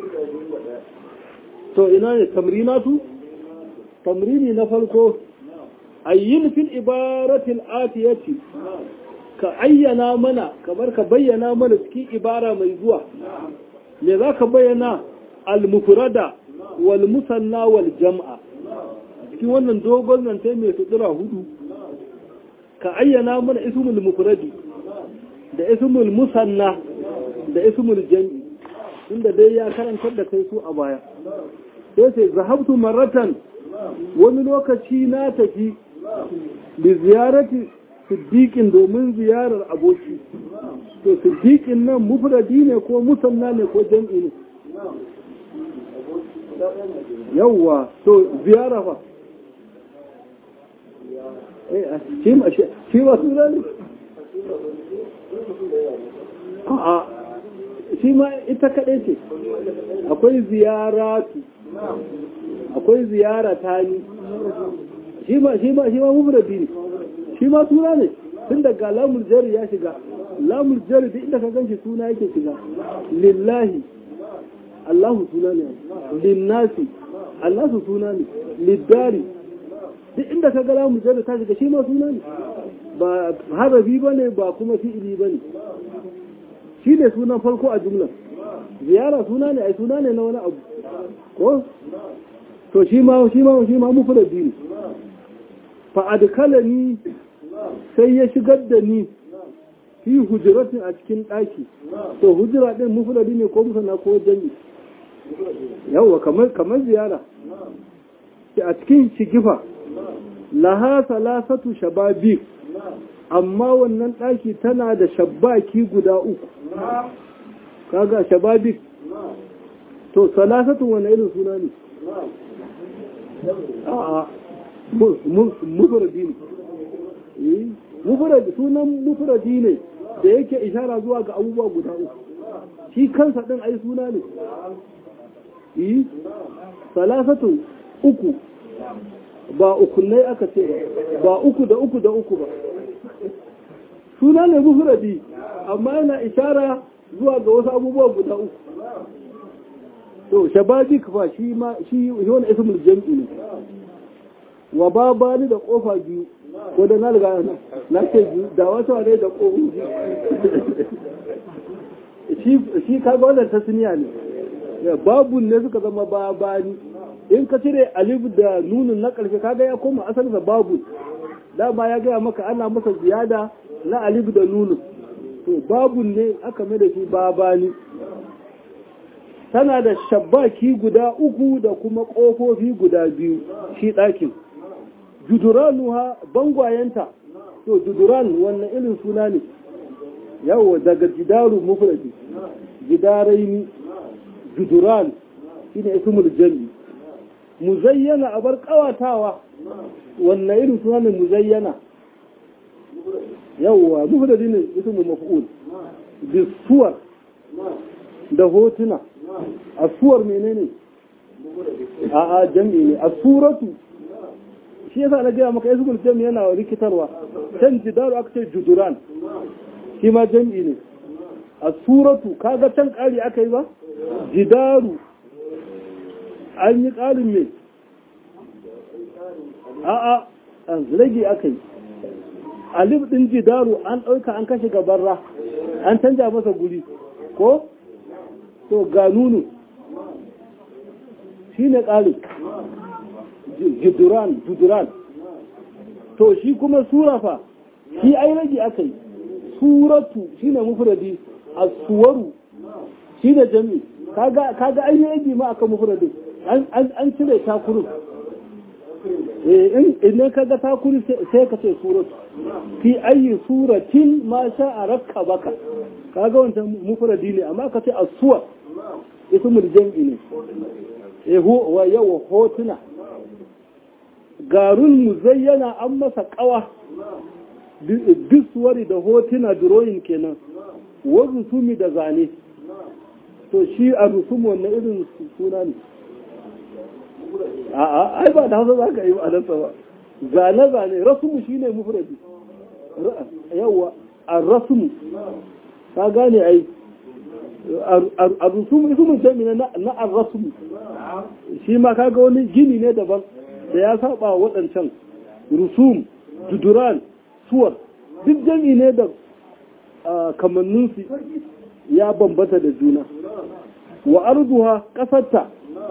to ina ne tamrinatu tamrini na farko ayyin fil ibaratil atiyati ka ayyana mana kamar ka bayyana mana cikin ibara mai zuwa me za ka bayyana al-mufrada wal musanna wal jam'a cikin wannan dogon zance mai sutura hudu ka ayyana mana ismul mufradi da ismul musanna da ismul jam'i inda dai ya karantar da kai su a baya sai sai zahabtu maratan wani lokaci na tafi bi ziyarati siddiqin domin ziyarar aboki to siddiqin nan mufradi ne ko musanna ne ko jam'i ne yawwa to ziyara fa shi ba su zane? a shi ma ita kaɗai ce akwai ziyaratu akwai ziyara ta yi shi ma shi ma shi ma mufradi ne shi ma suna ne tun daga lamul jari ya shiga lamul jari duk inda ka ganshi suna yake shiga lillahi Allahu suna ne linnasi Allahu suna ne liddari duk inda ka gara mu jada ta shiga shi ma suna ne ba harafi ba ne ba kuma fi'ili ba ne shi ne sunan farko a jumla ziyara suna ne ai suna ne na wani abu ko to shi ma shi ma shi ma mufradi ne fa adkalani sai ya shigar da ni fi hujratin a cikin daki to hujra din mufradi ne ko musanna ko jami yawa kamar kamar ziyara a cikin shigifa laha salasatu shababi amma wannan ɗaki tana da shabaki guda uku kaga shababi to salasatu wani irin suna ne a mufuradi ne mufuradi sunan mufuradi ne da yake ishara zuwa ga abubuwa guda uku shi kansa ɗin ai suna ne yi salasatu uku ba ukunai aka ce ba uku da uku da uku ba suna ne mufradi amma yana ishara zuwa ga wasu abubuwa guda uku to shababik ba shi ma shi wani ismul jam'i ne wa babani da kofa biyu ko da na riga na ce biyu da wata ne da kofa shi shi kaga wannan tasniya ne babun ne suka zama babani in ka cire alif da nunin na ƙarshe kaga ya koma asalinsa babu dama ya gaya maka ana masa ziyada na alif da nunin to babu ne aka mai da shi babani tana da shabbaki guda uku da kuma ƙofofi guda biyu shi ɗakin juduranuha bangwayenta to juduran wannan irin suna ne yawo daga jidaru mufradi jidaraini juduran shine ismul jami muzayyana a bar kawatawa wannan irin suna ne muzayyana yawwa mufradi ne ismu maf'ul bisuwar da hotuna asuwar menene a a jami ne asuratu shi yasa na gaya maka ismul jami yana rikitarwa can jidaru aka ce juduran shi ma jami ne a suratu kaga can ƙari aka yi ba jidaru an yi ƙarin me a'a an rage aka yi alif ɗin jidaru an ɗauka an kashe gabarra an canja masa guri ko to ga nunu shi ne ƙarin jiduran jiduran to shi kuma sura fa shi ai rage aka yi suratu shi ne mufradi a suwaru shi ne jami kaga an yi rage ma aka mufradi an cire takurin in ka ga takuri sai ka ce suratu fi ayi suratin ma sha a rakka baka kaga wancan mufradi ne amma ka ce asuwa ismul jam'i ne ehu wa yawa hotuna garun muzayyana an masa kawa diswari da hotuna drawing kenan wa rusumi da zane to shi a rusumu wannan irin suna ne a'a ai ba da hausa za ka yi a nasa ba zane zane rasumu shi ne mufradi yawa a rasumu ka gane ai a rusumu isumun jami na a rasumu shi ma kaga wani gini ne daban da ya saba wa waɗancan rusum juduran suwar duk jami ne da kamanninsu ya bambata da juna wa arduha ƙasarta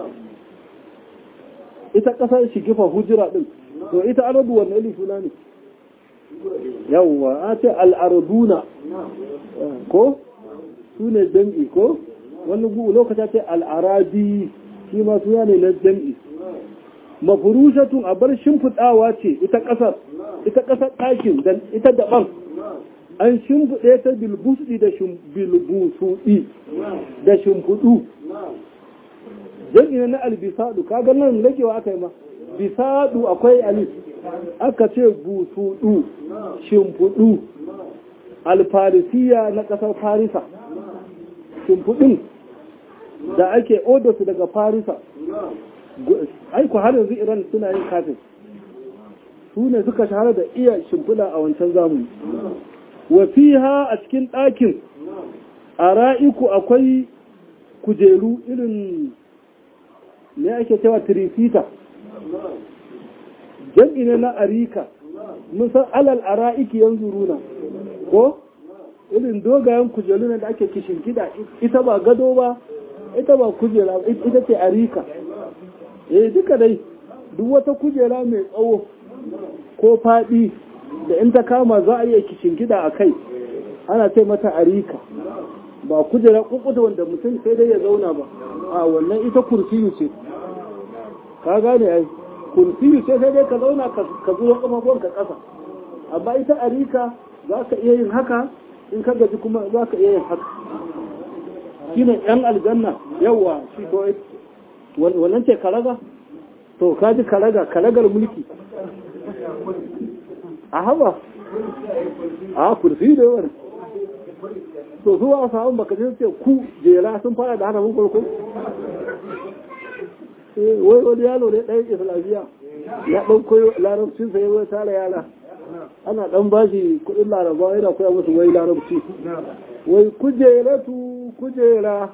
ita ƙasar shigifa hujira ɗin to ita ardu wanne ili suna ne yawwa a ce al'arduna ko su ne jam'i ko wani lokacin ce al'arabi shi ma suna ne na jam'i mafurushatun a bar shimfiɗawa ce ita ƙasar ita ƙasar ɗakin dan ita daban an shimfiɗe ta bilbusɗi da bilbusuɗi da shimfiɗu jam'i na albisadu kaga nan ragewa aka yi ma bisadu akwai alif aka ce busuɗu shimfiɗu alfarisiya na ƙasar farisa shimfiɗin da ake odarsu daga farisa aiku har yanzu iran suna yin kafin su ne suka shahara da iya shimfiɗa a wancan zamani wa fiha a cikin ɗakin a ra'iku akwai kujeru irin ne ake cewa tirifita jam'i ne na arika mun san alal ara'iki yanzu runa ko irin dogayen kujeru ne da ake kishin gida ita ba gado ba ita ba kujera ita ce arika eh duka dai duk wata kujera mai tsawo ko faɗi da in ta kama za a iya kishin gida a kai ana ce mata arika ba kujera kukuta wanda mutum sai dai ya zauna ba a wannan ita kursiyu ce ka gane ai kursiyu ce sai dai ka zauna ka zuwa kafafon ka ƙasa amma ita arika za ka iya yin haka in ka gaji kuma za ka iya yin haka shi ne yan aljanna yawa shi ko wannan ce karaga to ka ji karaga karagar mulki a haba a kursi da yawan to su ba samun baka ce ku jera sun fara da hana mun farko wai wani yalo ne ɗaya islamiyya ya ɗan koyo larabcin sa ya tara yara ana ɗan bashi kuɗin laraba yana koya musu wai larabci wai kujeratu kujera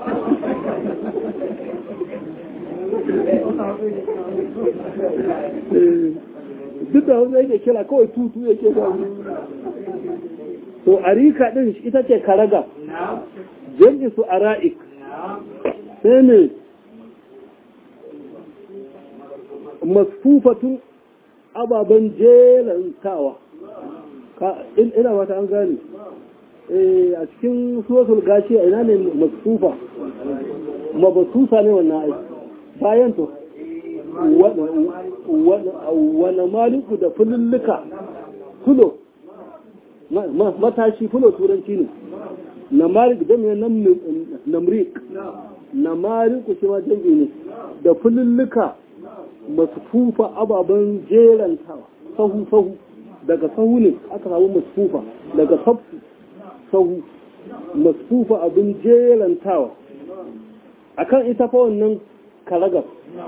duk da wanda yake kira kawai tutu yake ba to arika din ita ce karaga jam'i su ara'ik sai ne masfufatun ababen jelantawa ina wata an gane a cikin suratul gashi a ina ne masfufa mabasusa ne wannan aiki bayan to wane maliku da fululluka fulo matashi fulo turanci ne na malik jami'in namrik na mariku shi ma jami'i ne da fululluka masu fufa ababen jerantawa sahu sahu daga sahu ne aka samu masu fufa daga safu sahu masu fufa abin jerantawa akan ita fa wannan karagar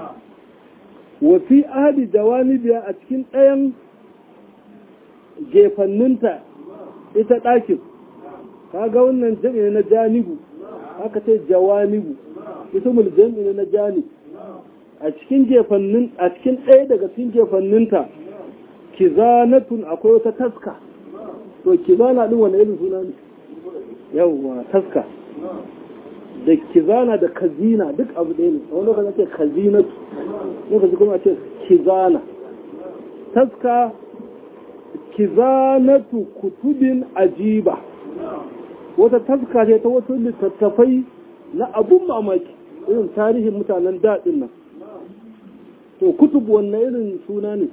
wafi ahadi jawanibiya a cikin ɗayan gefanninta ita ɗakin kaga wannan jami'i na janibu aka ce jawanibu ismul jami'i na janib a cikin jefannin a cikin ɗaya daga cikin jefanninta kizanatun akwai wata taska to kizana din wani irin suna ne yawwa taska da kizana da kazina duk abu ɗaya ne wani lokacin ce kazinatu lokaci kuma ce kizana taska kizanatu kutubin ajiba wata taska ce ta wasu littattafai na abun mamaki irin tarihin mutanen daɗin nan to kutub wanne irin suna ne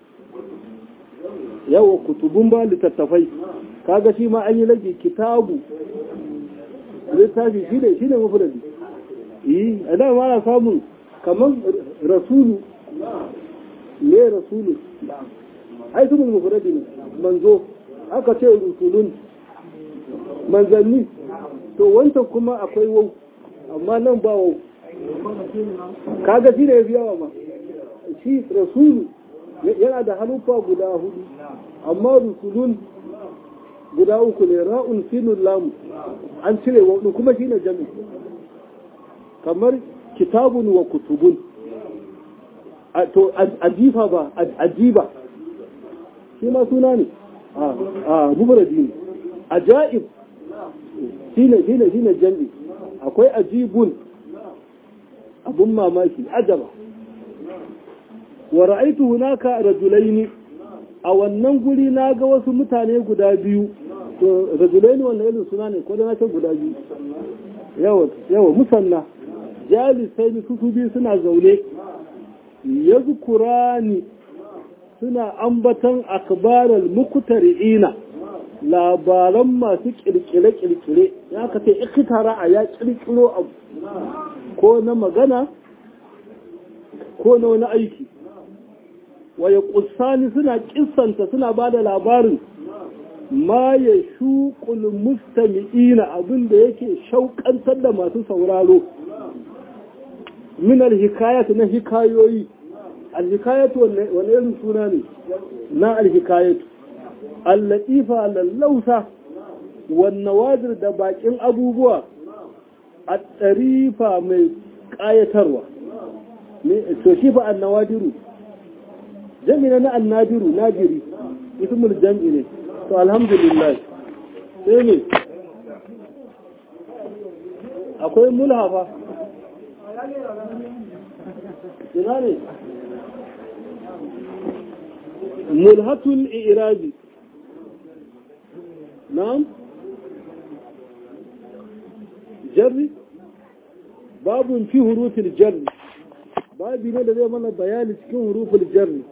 yawa kutubun ba littattafai kaga shi ma an yi lagi kitabu littafi shi ne shi ne mafuladi yi a da ma na samun kamar rasulu ne rasulu ai su mun mafuladi ne manzo aka ce rusulun manzanni to wancan kuma akwai wau amma nan ba wau kaga shi ne ya fi yawa ma shi rasulu yana da halufa guda hudu amma rusulun guda uku ne ra'un sinun lamu an cire wa kuma shine jami kamar kitabun wa kutubun to ajifa ba ajiba shi ma suna ne a mubaradi ne ajaib shine shine shine jami akwai ajibun abun mamaki ajaba wa ra'aitu hunaka rajulaini a wannan guri na ga wasu mutane guda biyu to rajulaini wannan irin suna ne ko da na ce guda biyu yawa yawa musanna jalisai su su biyu suna zaune yazkurani suna ambatan akbaral muktari'ina labaran masu kirkire-kirkire ya ka ce ikitara a ya kirkiro abu ko na magana ko na wani aiki waya kusani suna kissanta suna ba da labarin ma ya shuƙul mustami'ina abin da yake shauƙantar da masu sauraro min alhikayat na hikayoyi alhikayat wani irin suna ne na alhikayat allatifa lallausa wannan wadir da bakin abubuwa a tsarifa mai ƙayatarwa to shi fa annawadiru jami'a na annadiru nadiri ismul jam'i ne to alhamdulillah sai ne akwai mulhafa ina ne mulhatul irabi na'am jarri babun fi hurufin jarri babi ne da zai mana bayani cikin hurufin jarri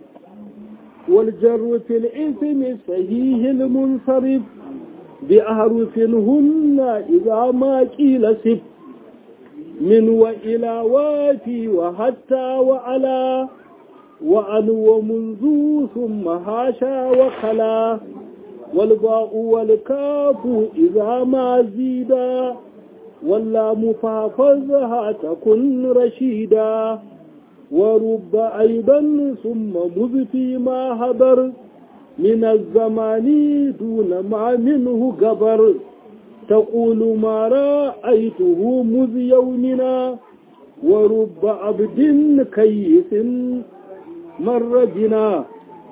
والجر في الاسم صحيح المنصرف بأحرف هن إذا ما قيل سب من وإلى وافي وحتى وعلى وعن ومنذ ثم هاشا وخلا والباء والكاف إذا ما زيدا واللام فحفظها تكن رشيدا ورب أيضا ثم مذ فيما هدر من الزمان دون ما منه قبر تقول ما رأيته مذ يومنا ورب عبد كيس مر بنا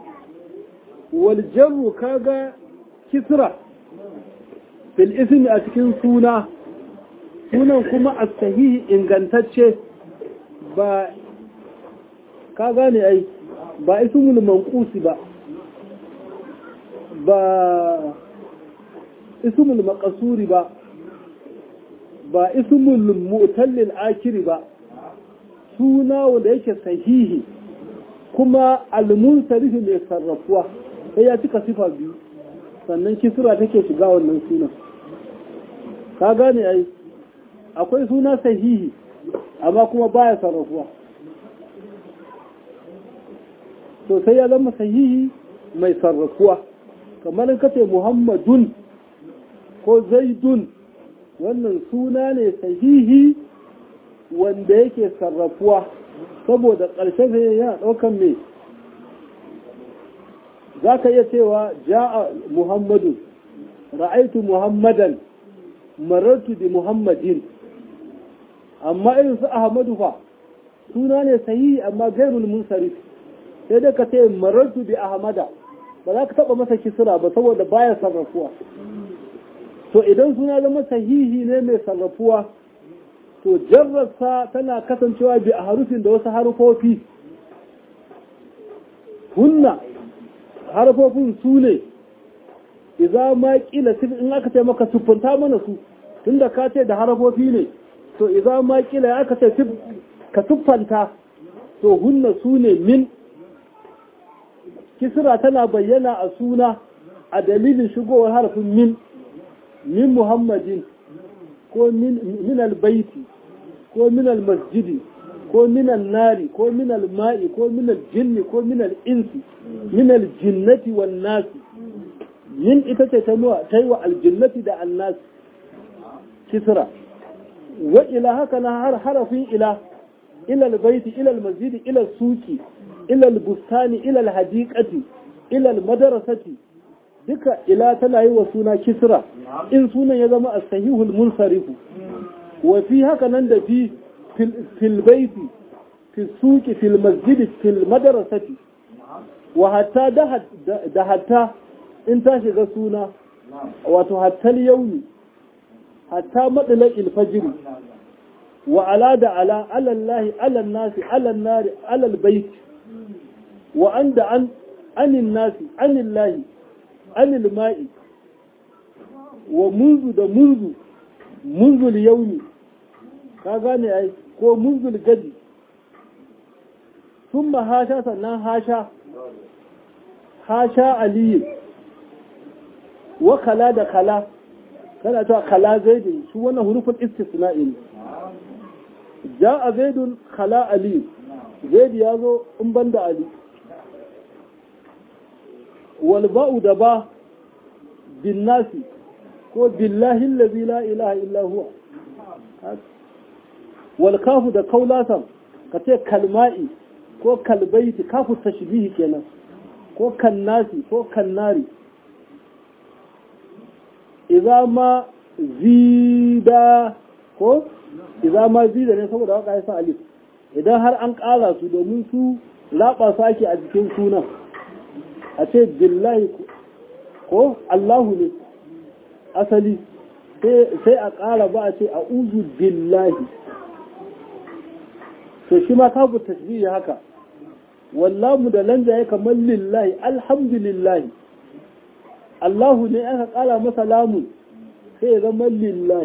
والجر كاغا كسرة في الاسم أتكن سونا sunan kuma a sahihi ingantacce ba ka gane ai ba ismul manqusi ba ba ismul maqsuri ba ba ismul mu'tallil akiri ba suna wanda yake sahihi kuma al-munsarif mai sarrafuwa sai ya cika sifa biyu sannan kisra take shiga wannan sunan ka gane ai akwai suna sahihi amma kuma baya sarrafuwa to sai ya zama sahihi mai sarrafuwa kamar in kace muhammadun ko zaidun wannan suna ne sahihi wanda yake sarrafuwa saboda ƙarshen sai yana ɗaukan mai za ka iya cewa ja'a muhammadu ra'aitu muhammadan marartu bi muhammadin amma irin su ahmadu fa suna ne sahihi amma gairul munsarif sai dai ka ce marartu bi ahmada ba za ka taba masa kisra ba saboda baya sarrafuwa to idan suna zama sahihi ne mai sarrafuwa to jarrarsa tana kasancewa bi a harufin da wasu harufofi hunna harufofin su ne iza ma kila in aka ce maka siffanta mana su tunda ka ce da harafofi ne to iza ma kila ya aka ce ka siffanta to hunna su ne min kisra tana bayyana a suna a dalilin shigowar harafin min min muhammadin ko min albaiti ko min almasjidi ko min nari ko min alma'i ko min aljinni ko min al'insi min aljinnati wan nasi min ita ce ta nuwa ta yi wa aljinnati da annas kisra wa ila haka na har harafin ila ila albaiti ila almasjidi ila suki ila albustani ila alhadiqati ila almadrasati duka ila tana yi wa suna kisra in sunan ya zama as-sahihul munsarifu wa fi haka nan da fi fil baiti fi suki fil masjidi fil madrasati wa hatta da hatta in ta shiga suna wato hattal yauni hatta madalal ilfajiri wa ala da ala alallahi alan nasi alan nari alal bait wa anda an anin nasi anillahi anil ma'i wa munzu da munzu munzul yauni ka gane ai ko munzul gadi sun hasha sannan hasha hasha aliyu wa kala da kala kana ta kala zaidin su wannan hurufin istisna'i ne ja a zaidun kala aliyu zaidi ya zo in ban da ali walba'u da ba bin nasi ko billahi allazi la ilaha illa huwa wal kafu da kaulatan ka ce kalma'i ko kalbaiti kafu tashbihi kenan ko kannasi ko kannari idza ma zida ko idza ma zida ne saboda waka ya sa alif idan har an ƙara su domin su laɓa su ake a jikin sunan a ce billahi ko Allahu ne asali sai a ƙara ba a ce a uzu billahi to shi ma kafu tasbihi haka wallamu da lanja ya kamar lillahi alhamdulillahi Allahu ne aka ƙara masa lamun sai ya zama lillahi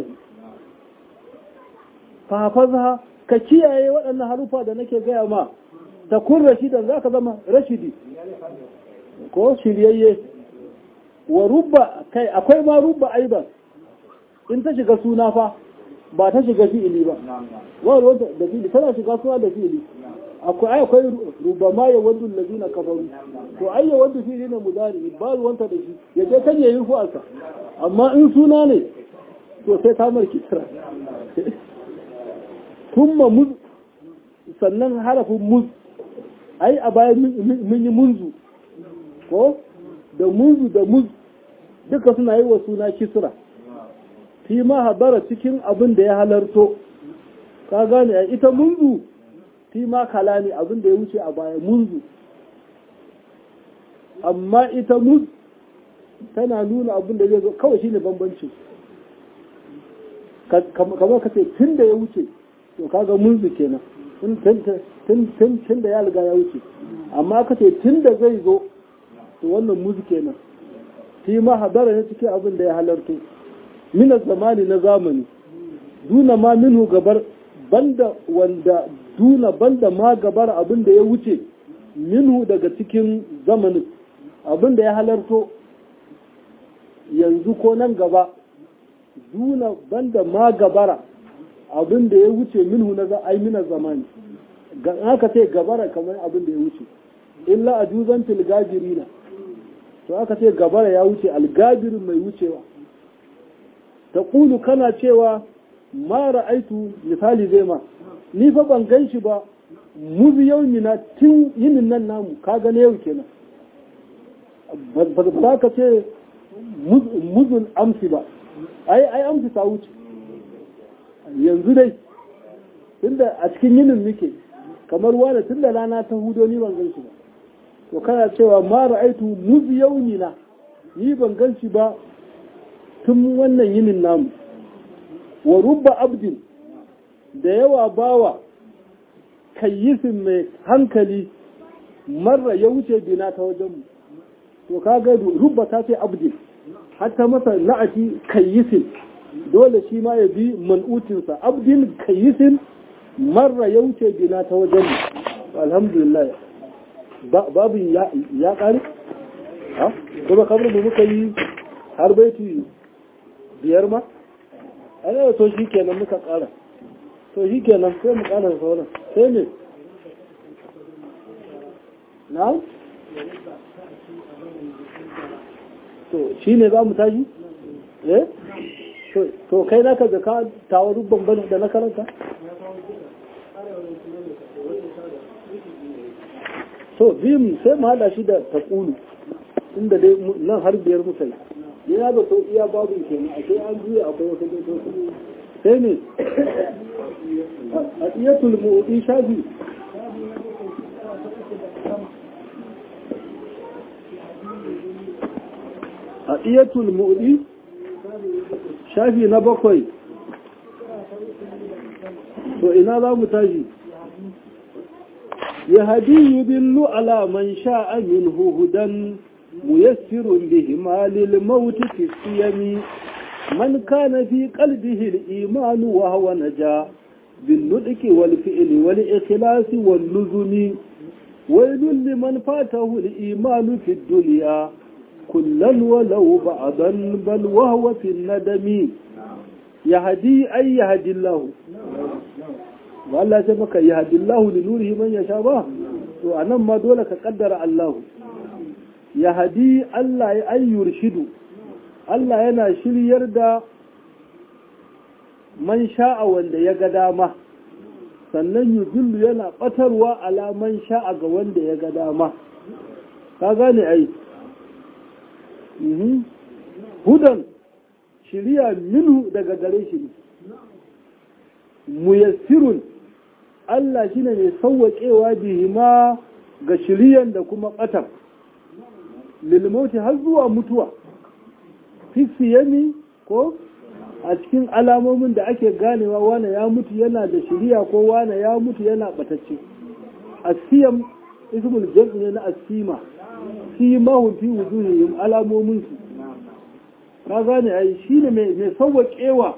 fahafaza ka kiyaye waɗannan harufa da nake gaya ma ta kun rashidan za ka zama rashidi ko shiryayye wa rubba kai akwai ma rubba aiban in ta shiga suna fa ba ta shiga fi'ili ba wa ruwanta da fi'ili tana shiga suna da fi'ili akwai ai akwai rubba ma ya wadu lazina kafaru to ai ya wadu fi'ili ne mudari ba ruwanta da shi ya je kan yayi fu'arsa amma in suna ne to sai ta marki tara thumma muz sannan harafin muz ai a baya mun yi munzu ko da munzu da muz duka suna yi wa suna kisra fi ma habara cikin abin da ya halarto ka gane a ita munzu fi ma kala ne abin da ya wuce a baya munzu amma ita muz tana nuna abin da zai zo kawai shine bambancin kamar ka ce tun da ya wuce to kaga munzu kenan tun da ya riga ya wuce amma ka ce tun da zai zo to wannan muzu kenan fi ma hadara ne cikin abin da ya halarto minas zamani na zamani duna ma minhu gabar banda wanda duna banda ma gabar abin da ya wuce minhu daga cikin zamanin abin da ya halarto yanzu ko nan gaba duna banda ma gabara abin da ya wuce minhu na za ai minas zamani aka ce gabara kamar abin da ya wuce illa a juzan tilgajirina to aka ce gabara ya wuce algabirin mai wucewa ta kulu kana cewa ma ra'aitu misali zai ma ni fa ban gan shi ba muzu yau na tun yinin nan namu ka gane yau kenan ba za ka ce muzun amsi ba ai ai amsi ta wuce yanzu dai tunda a cikin yinin muke kamar wani tunda rana ta hudo ni ban gan shi ba to kana cewa ma ra'aitu muz yaumina ni ban gan shi ba tun wannan yinin namu wa rubba abdin da yawa bawa kayyisin mai hankali marra ya wuce bina ta wajenmu to kaga rubba ta ce abdin hatta masa na'ati kayyisin dole shi ma ya bi man'utinsa abdin kayyisin marra ya wuce bina ta wajenmu alhamdulillah babu ya ƙari? ha? kuma kamar mu muka yi har baiti biyar ma? ana to shi kenan muka ƙara to shi kenan sai mu ƙara da sauran sai ne na? to shi ne za mu tashi? eh? to kai naka da ka tawo rubban bane da na karanta? to biyun sai mu hada shi da taƙulu inda dai nan har biyar muka yi yana da to iya babu kenan a sai an juya akwai wata dokoki sai ne a iyatul mu'udi shafi a iyatul mu'udi shafi na bakwai to ina za mu tashi يهدي يدل على من شاء منه هدى ميسر بهما للموت في الصيام من كان في قلبه الإيمان وهو نجا بالنطق والفعل والإخلاص واللزم ويل لمن فاته الإيمان في الدنيا كلا ولو بعضا بل وهو في الندم يهدي أي يهدي الله ba Allah sai maka ya hadillahu li nurihi man yasha ba to anan ma dole ka kaddara Allah ya hadi Allah ya ayyur shidu Allah yana shiryar da man sha'a wanda ya ga dama sannan yudillu yana batarwa ala man sha'a ga wanda ya ga dama ka gane ai hudan shiriya minhu daga gare shi muyassirun Allah shi ne mai sauwaƙewa bihima ga shiriyan da kuma ɓatar lilmauti har zuwa mutuwa fisiyami ko a cikin alamomin da ake ganewa wane ya mutu yana da shiriya ko wane ya mutu yana ɓatacce asiyam ismul jam'i ne na asima simahun fi wujuhihim alamomin su ka gane ai shine mai sauwaƙewa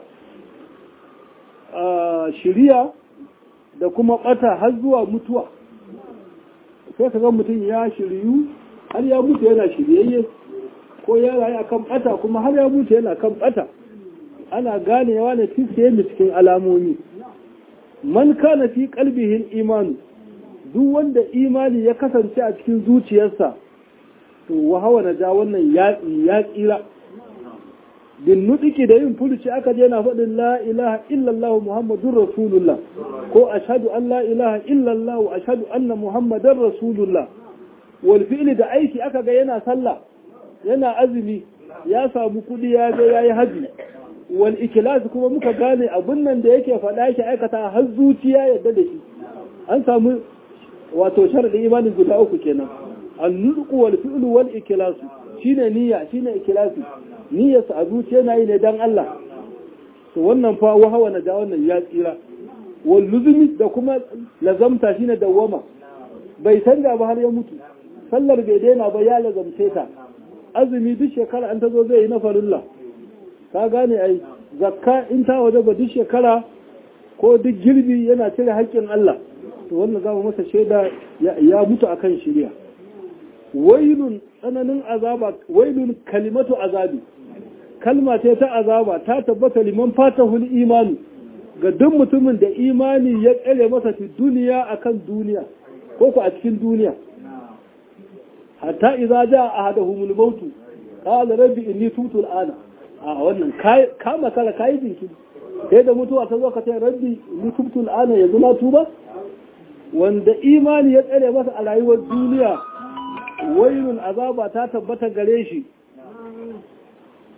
shiriya da kuma ɓata har zuwa mutuwa sai ka ga mutum ya shiryu har ya mutu yana shiryayye ko ya rayu a kan ɓata kuma har ya mutu yana kan ɓata ana ganewa ne fiske da cikin alamomi man kana fi kalbihin imanu duk wanda imani ya kasance a cikin zuciyarsa to wahawa na ja wannan ya tsira bin nutiki da yin furuci aka je na faɗin la ilaha illallah muhammadun rasulullah ko ashadu an la ilaha illallah ashadu anna muhammadan rasulullah wal fi'li da aiki aka ga yana sallah yana azumi ya samu kuɗi ya ga yayi haji wal ikhlas kuma muka gane abun nan da yake faɗa shi aikata har zuciya yadda da shi an samu wato sharadin imanin guda uku kenan an-nutqu wal fi'lu wal ikhlas shine niyya shine ikhlasi niyyarsa a zuciya na yi ne don Allah to wannan fa wahawa na ja wannan ya tsira wal luzumi da kuma lazamta shine dawwama bai canza ba har ya mutu sallar bai daina ba ya lazamce ta azumi duk shekara an ta zo zai yi na farilla ka gane ai zakka in ta waje ba duk shekara ko duk girbi yana cire haƙƙin Allah to wannan za mu masa shaida ya mutu akan shirya wailun tsananin azaba wailun kalimatu azabi kalma ce ta azaba ta tabbata liman fatahul imani ga duk mutumin da imani ya tsere masa fi duniya akan duniya ko ku a cikin duniya hatta idza jaa ahaduhumul maut qala rabbi inni tubtu al'ana a wannan kama kala kai jinki sai da mutuwa ta zo ka ce rabbi inni tubtu al'ana yanzu na tuba wanda imani ya tsere masa a rayuwar duniya wailun azaba ta tabbata gare shi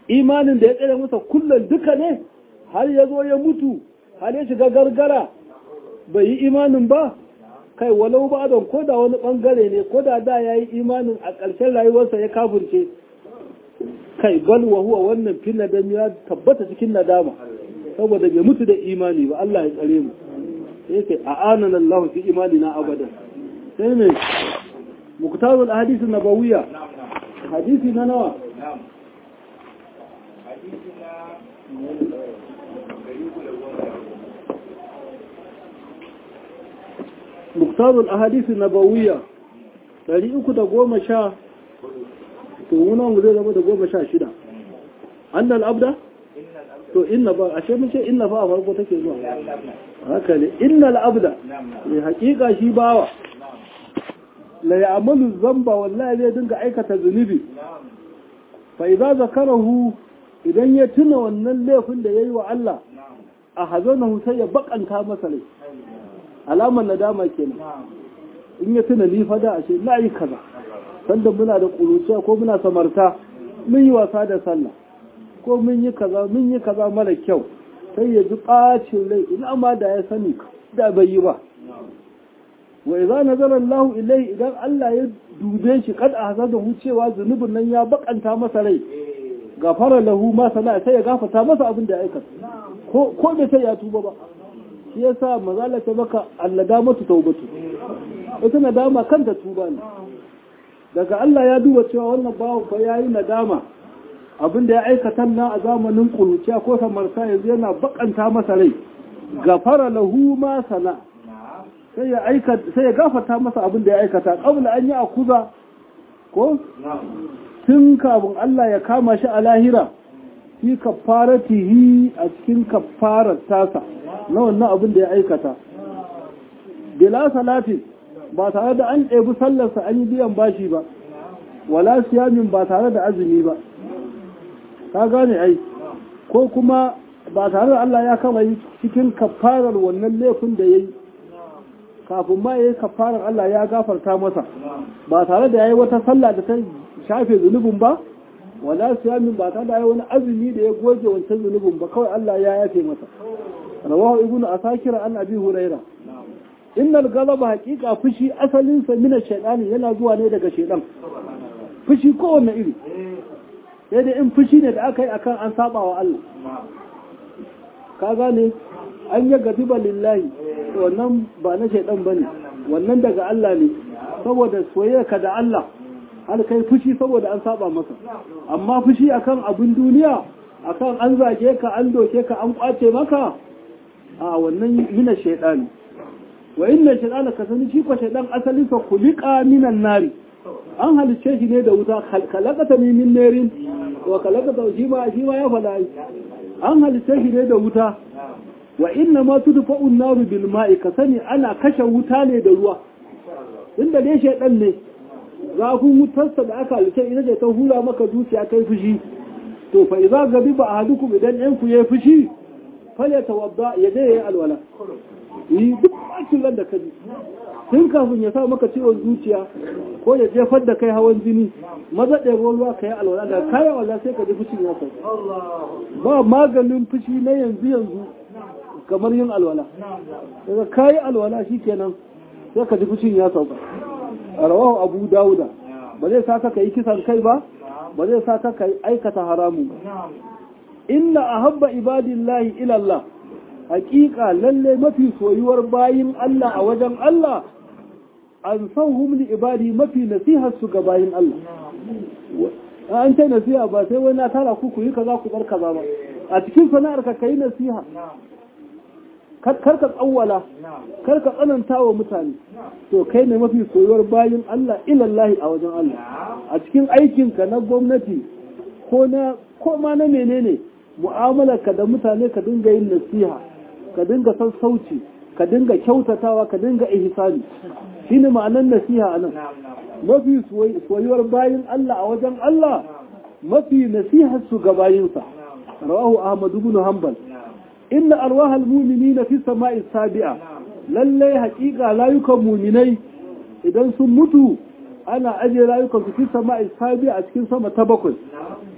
imanin da ya tsere masa kullum duka ne har ya zo ya mutu har ya shiga gargara bai yi imanin ba kai walau ba don ko da wani bangare ne ko da da ya yi imanin a ƙarshen rayuwarsa ya kafurce kai bal wa huwa wannan fil nadam ya tabbata cikin nadama saboda bai mutu da imani ba Allah ya tsare mu sai kai a'anana Allah fi imanina abada sai ne muktarul ahadith nabawiyya hadisi na nawa muktarul ahadith nabawiyya 310 to wuna mu zai zama da goma sha shida annal abda to inna ba ashe mun ce inna fa a farko take zuwa haka ne innal abda ne hakika shi bawa la ya'malu zamba wallahi zai dinga aikata zunubi fa idza zakarahu idan ya tuna wannan laifin da yayi wa Allah a hazanahu sai ya bakanta masa rai alamar nadama kenan in ya tuna ni fa da ashe la yi kaza sanda muna da kuruciya ko muna samarta mun yi wasa da sallah ko mun yi kaza mun yi kaza mara kyau sai ya ji ɓacin rai ina ma da ya sani da bai yi ba wa idza nazara Allah ilai idan Allah ya dube shi kad a da cewa zunubin nan ya bakanta masa rai gafara lahu ma sana sai ya gafarta masa abin da ya aikata ko ko da sai ya tuba ba shi yasa mazala ta maka allada matu taubatu ita nadama kanta tuba ne daga Allah ya duba cewa wannan bawan fa yayi nadama abin da ya aikata na a zamanin kuruciya ko samarta yanzu yana bakanta masa rai gafara lahu ma sana sai ya aikata sai ya gafarta masa abin da ya aikata qabla an yi akuza ko tun kafin Allah ya kama shi a lahira fi kafaratihi a cikin kafarar tasa na wannan abin da ya aikata bila salati ba tare da an ɗebi sallarsa an yi biyan bashi ba wala siyamin ba tare da azumi ba ka gane ai ko kuma ba tare da Allah ya kama yi cikin kafarar wannan laifin da ya yi kafin ma ya yi kafarar Allah ya gafarta masa ba tare da ya yi wata sallah da ta shafe zunubin ba wala siyamin ba tare da ya yi wani azumi da ya goge wancan zunubin ba kawai Allah ya yafe masa rawahu ibnu asakir an abi huraira innal galaba haqiqa fushi asalin sa mina shaytani yana zuwa ne daga shaytan fushi kowanne iri sai dai in fushi ne da aka yi akan an saba wa Allah ka gane an yi gadiba lillahi wannan ba na shaidan bane wannan daga Allah ne saboda soyayyarka da Allah har kai fushi saboda an saba masa amma fushi akan abin duniya akan an zage ka an doke ka an kwace maka a wannan mina shaidani wa inna shaidana ka sani shi ko shaidan asalin sa kulika minan nari an halicce shi ne da wuta kalakata ne min nerin wa kalakata shi ma shi ma ya faɗa an halicce shi ne da wuta wa inna ma tudfa'u an-naru bil ma'i ka sani ana kashe wuta ne da ruwa inda dai shaydan ne zafin wutarsa da aka halicce ina ce ta hula maka zuciya kai fushi to fa idza gabiba ahadukum idan ɗan ku yayi fushi fale tawadda ya je yayi alwala yi duk bakin da ka ji tun kafin ya sa maka ciwon zuciya ko ya jefar da kai hawan jini maza ɗaya ruwa ka yi alwala da kayan wala sai ka ji fushin ya sauka ba maganin fushi na yanzu yanzu kamar yin alwala daga kayi alwala shi kenan sai ka ji fushin ya sauka a rawahu abu dawuda ba zai sa ka yi kisan kai ba ba zai sa ka aikata haramu ba inna ahabba ibadillahi ila Allah hakika lalle mafi soyuwar bayin Allah a wajen Allah an san li ibadi mafi nasihar su ga bayin Allah an ce nasiha ba sai wani na tara ku ku yi kaza ku bar kaza ba a cikin sana'ar ka kai nasiha kar ka tsawwala kar ka tsananta wa mutane to kai ne mafi soyuwar bayin Allah ilallahi a wajen Allah a cikin aikinka na gwamnati ko na ko ma na menene mu'amalarka da mutane ka dinga yin nasiha ka dinga sassauci ka dinga kyautatawa ka dinga ihsani shine ma'anar nasiha anan mafi soyuwar bayin Allah a wajen Allah mafi nasihar su ga bayinsa rawahu ahmad ibn hanbal inna arwah almu'minina fi sama'i sabi'a lalle haƙiƙa layukan mu'minai idan sun mutu ana ajiye layukan su fi sama'i sabi'a a cikin sama ta bakwai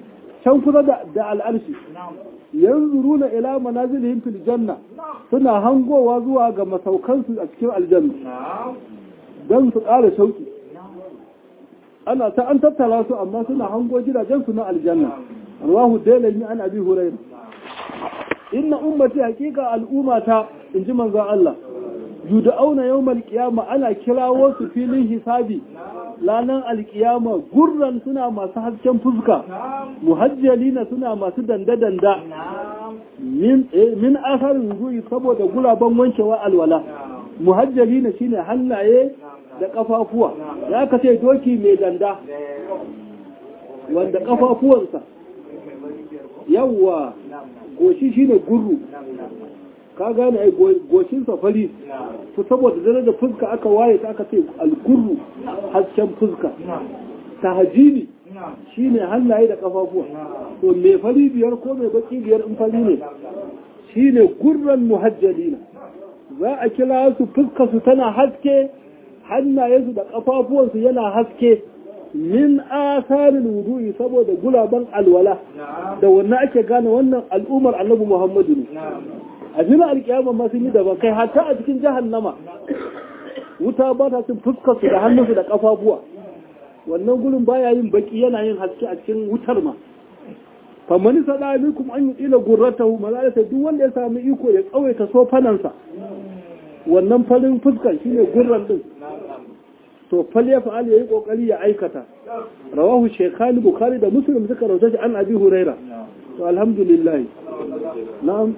can kusa da da al'arshi yanzuruna ila manazilihim fil janna suna hangowa zuwa ga masaukansu a cikin aljanna don su ƙara shauki ana ta an tattara su amma suna hango gidajensu na aljanna rawahu dalani an abi hurairah inna ummati haqiqa al'ummata inji manzon Allah yud'auna yawmal qiyama ana kirawo su filin hisabi lanan alkiyama gurran suna masu hasken fuska muhajjalina suna masu danda-danda min min asarin wudu'i saboda gulaban wankewa alwala muhajjalina shine hannaye da kafafuwa ya ka ce doki mai danda wanda kafafuwansa yawwa goshi shine gurru ka gane ai goshinsa fari to saboda darajar fuska aka waye ta aka ce algurru hasken fuska tahajini shine hannaye da kafafuwa to mai fari biyar ko mai baki biyar in fari ne shine gurran muhajjalina za a kira su fuska su tana haske hannayensu da kafafuwansu yana haske min asarin wudu'i saboda gulaban alwala da wannan ake gane wannan al'ummar annabi muhammadu ne a filin alkiyama ma sun yi daban kai hatta a cikin jahannama wuta ba ta cin fuskar su da hannunsu da kafafuwa wannan gurin baya yin baki yana yin haske a cikin wutar ma famani sada minkum an yi ila gurratahu malalata duk wanda ya samu iko ya tsawaita sofanansa wannan farin fuskar shine gurran din to fal ya fa'al yayi kokari ya aikata rawahu shaykhani bukhari da muslim suka rawaita shi an abi huraira to alhamdulillah na'am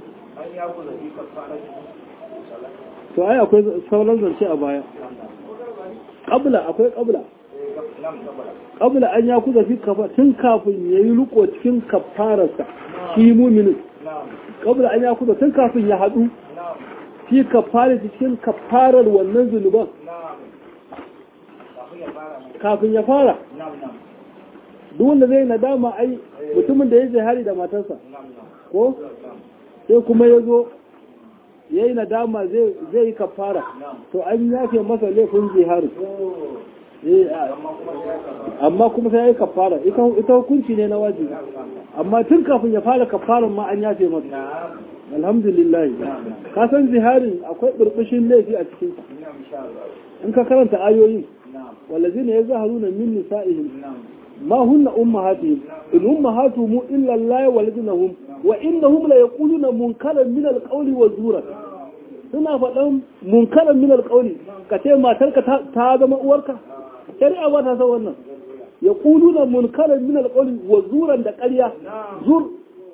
to ai akwai sauran zance a baya qabla akwai qabla qabla an ya kuza fi kafa tun kafin yayi riko cikin kafararsa shi mu'minin qabla an ya kuza tun kafin ya hadu fi kafara cikin kafarar wannan zunuban kafin ya fara duk wanda zai nadama ai mutumin da ya zahari da matarsa ko sai kuma ya zo ya yi nadama zai yi kafara to an yafe masa laifin zihari amma kuma sai ya yi kafara ita hukunci ne na wajibi amma tun kafin ya fara kafaran ma an yafe masa alhamdulillah ka san ziharin akwai burbushin laifi a cikin in ka karanta ayoyin والذين يظهرون من نسائهم ما هن أمهاتهم إن أمهاتهم إلا الله ولدنهم وإنهم ليقولون منكرا من القول والزورا suna faɗan munkaran min alƙawli ka ce matarka ta zama uwarka shari'a ba ta san wannan ya kuluna munkaran min alƙawli wa zuran da ƙarya zur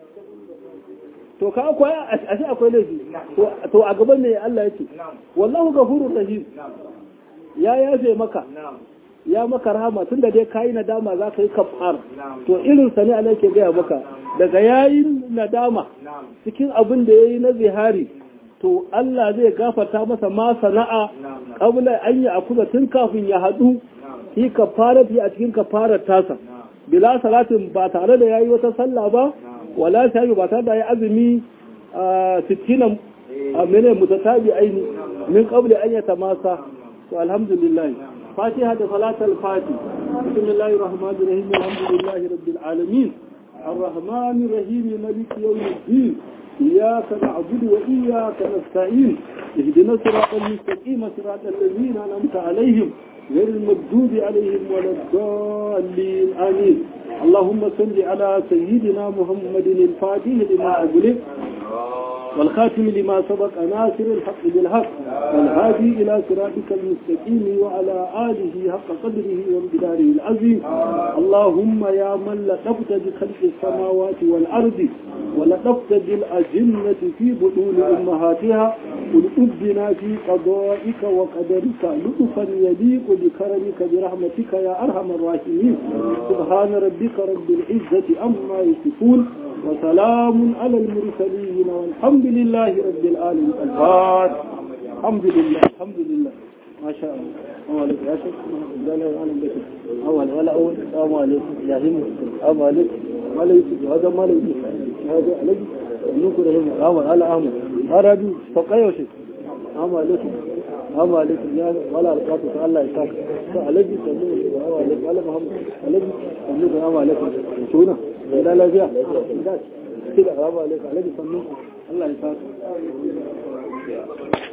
to ka akwai a shi akwai laifi to a gaban ne Allah ya ce wallahu gafurur rahim ya yafe maka ya maka rahama tunda dai kayi nadama za ka yi kafar to irin sa ne ana ke gaya maka daga yayin nadama cikin abin da ya yi na zihari to Allah zai gafarta masa ma sana'a kabla an yi akuza tun kafin ya haɗu fi kafara fi a cikin kafarar tasa bila salatin ba tare da yayi wata sallah ba wala sai ba tare da yayi azumi sittina a mene mutatabi aini min qabli an yatamasa to alhamdulillah fatiha da salatul fati bismillahir rahmanir rahim alhamdulillahi rabbil alamin الرحمن الرحيم مالك يوم الدين إياك نعبد وإياك نستعين اهدنا الصراط المستقيم صراط الذين أنعمت عليهم غير المغضوب عليهم ولا الضالين آمين اللهم صل على سيدنا محمد الفاتح لما أغلق والخاتم لما سبق ناصر الحق بالحق والهادي إلى صراطك المستقيم وعلى آله حق قدره وامتداره العظيم اللهم يا من لطفت بخلق السماوات والأرض ولطفت بالأجنة في بطون أمهاتها ولأبنا في قضائك وقدرك لطفا يليق بكرمك برحمتك يا أرحم الراحمين سبحان ربك رب العزة أما يصفون وسلام على المرسلين والحمد لله رب العالمين الفاتح الحمد لله الحمد لله ما شاء الله السلام عليكم يا شيخ لا لا اعلم بك اول ولا اول السلام عليكم يا هم السلام عليكم ما ليس هذا ما ليس هذا عليك نقول هم اول على احمد هذا فقيه وشيء السلام عليكم السلام عليكم يا ولا القاطع الله يساك عليك سلام عليكم على محمد alaji sannu da rama alaikum tuna da lafiya da shi da rama alaikum alaji sannu Allah ya sa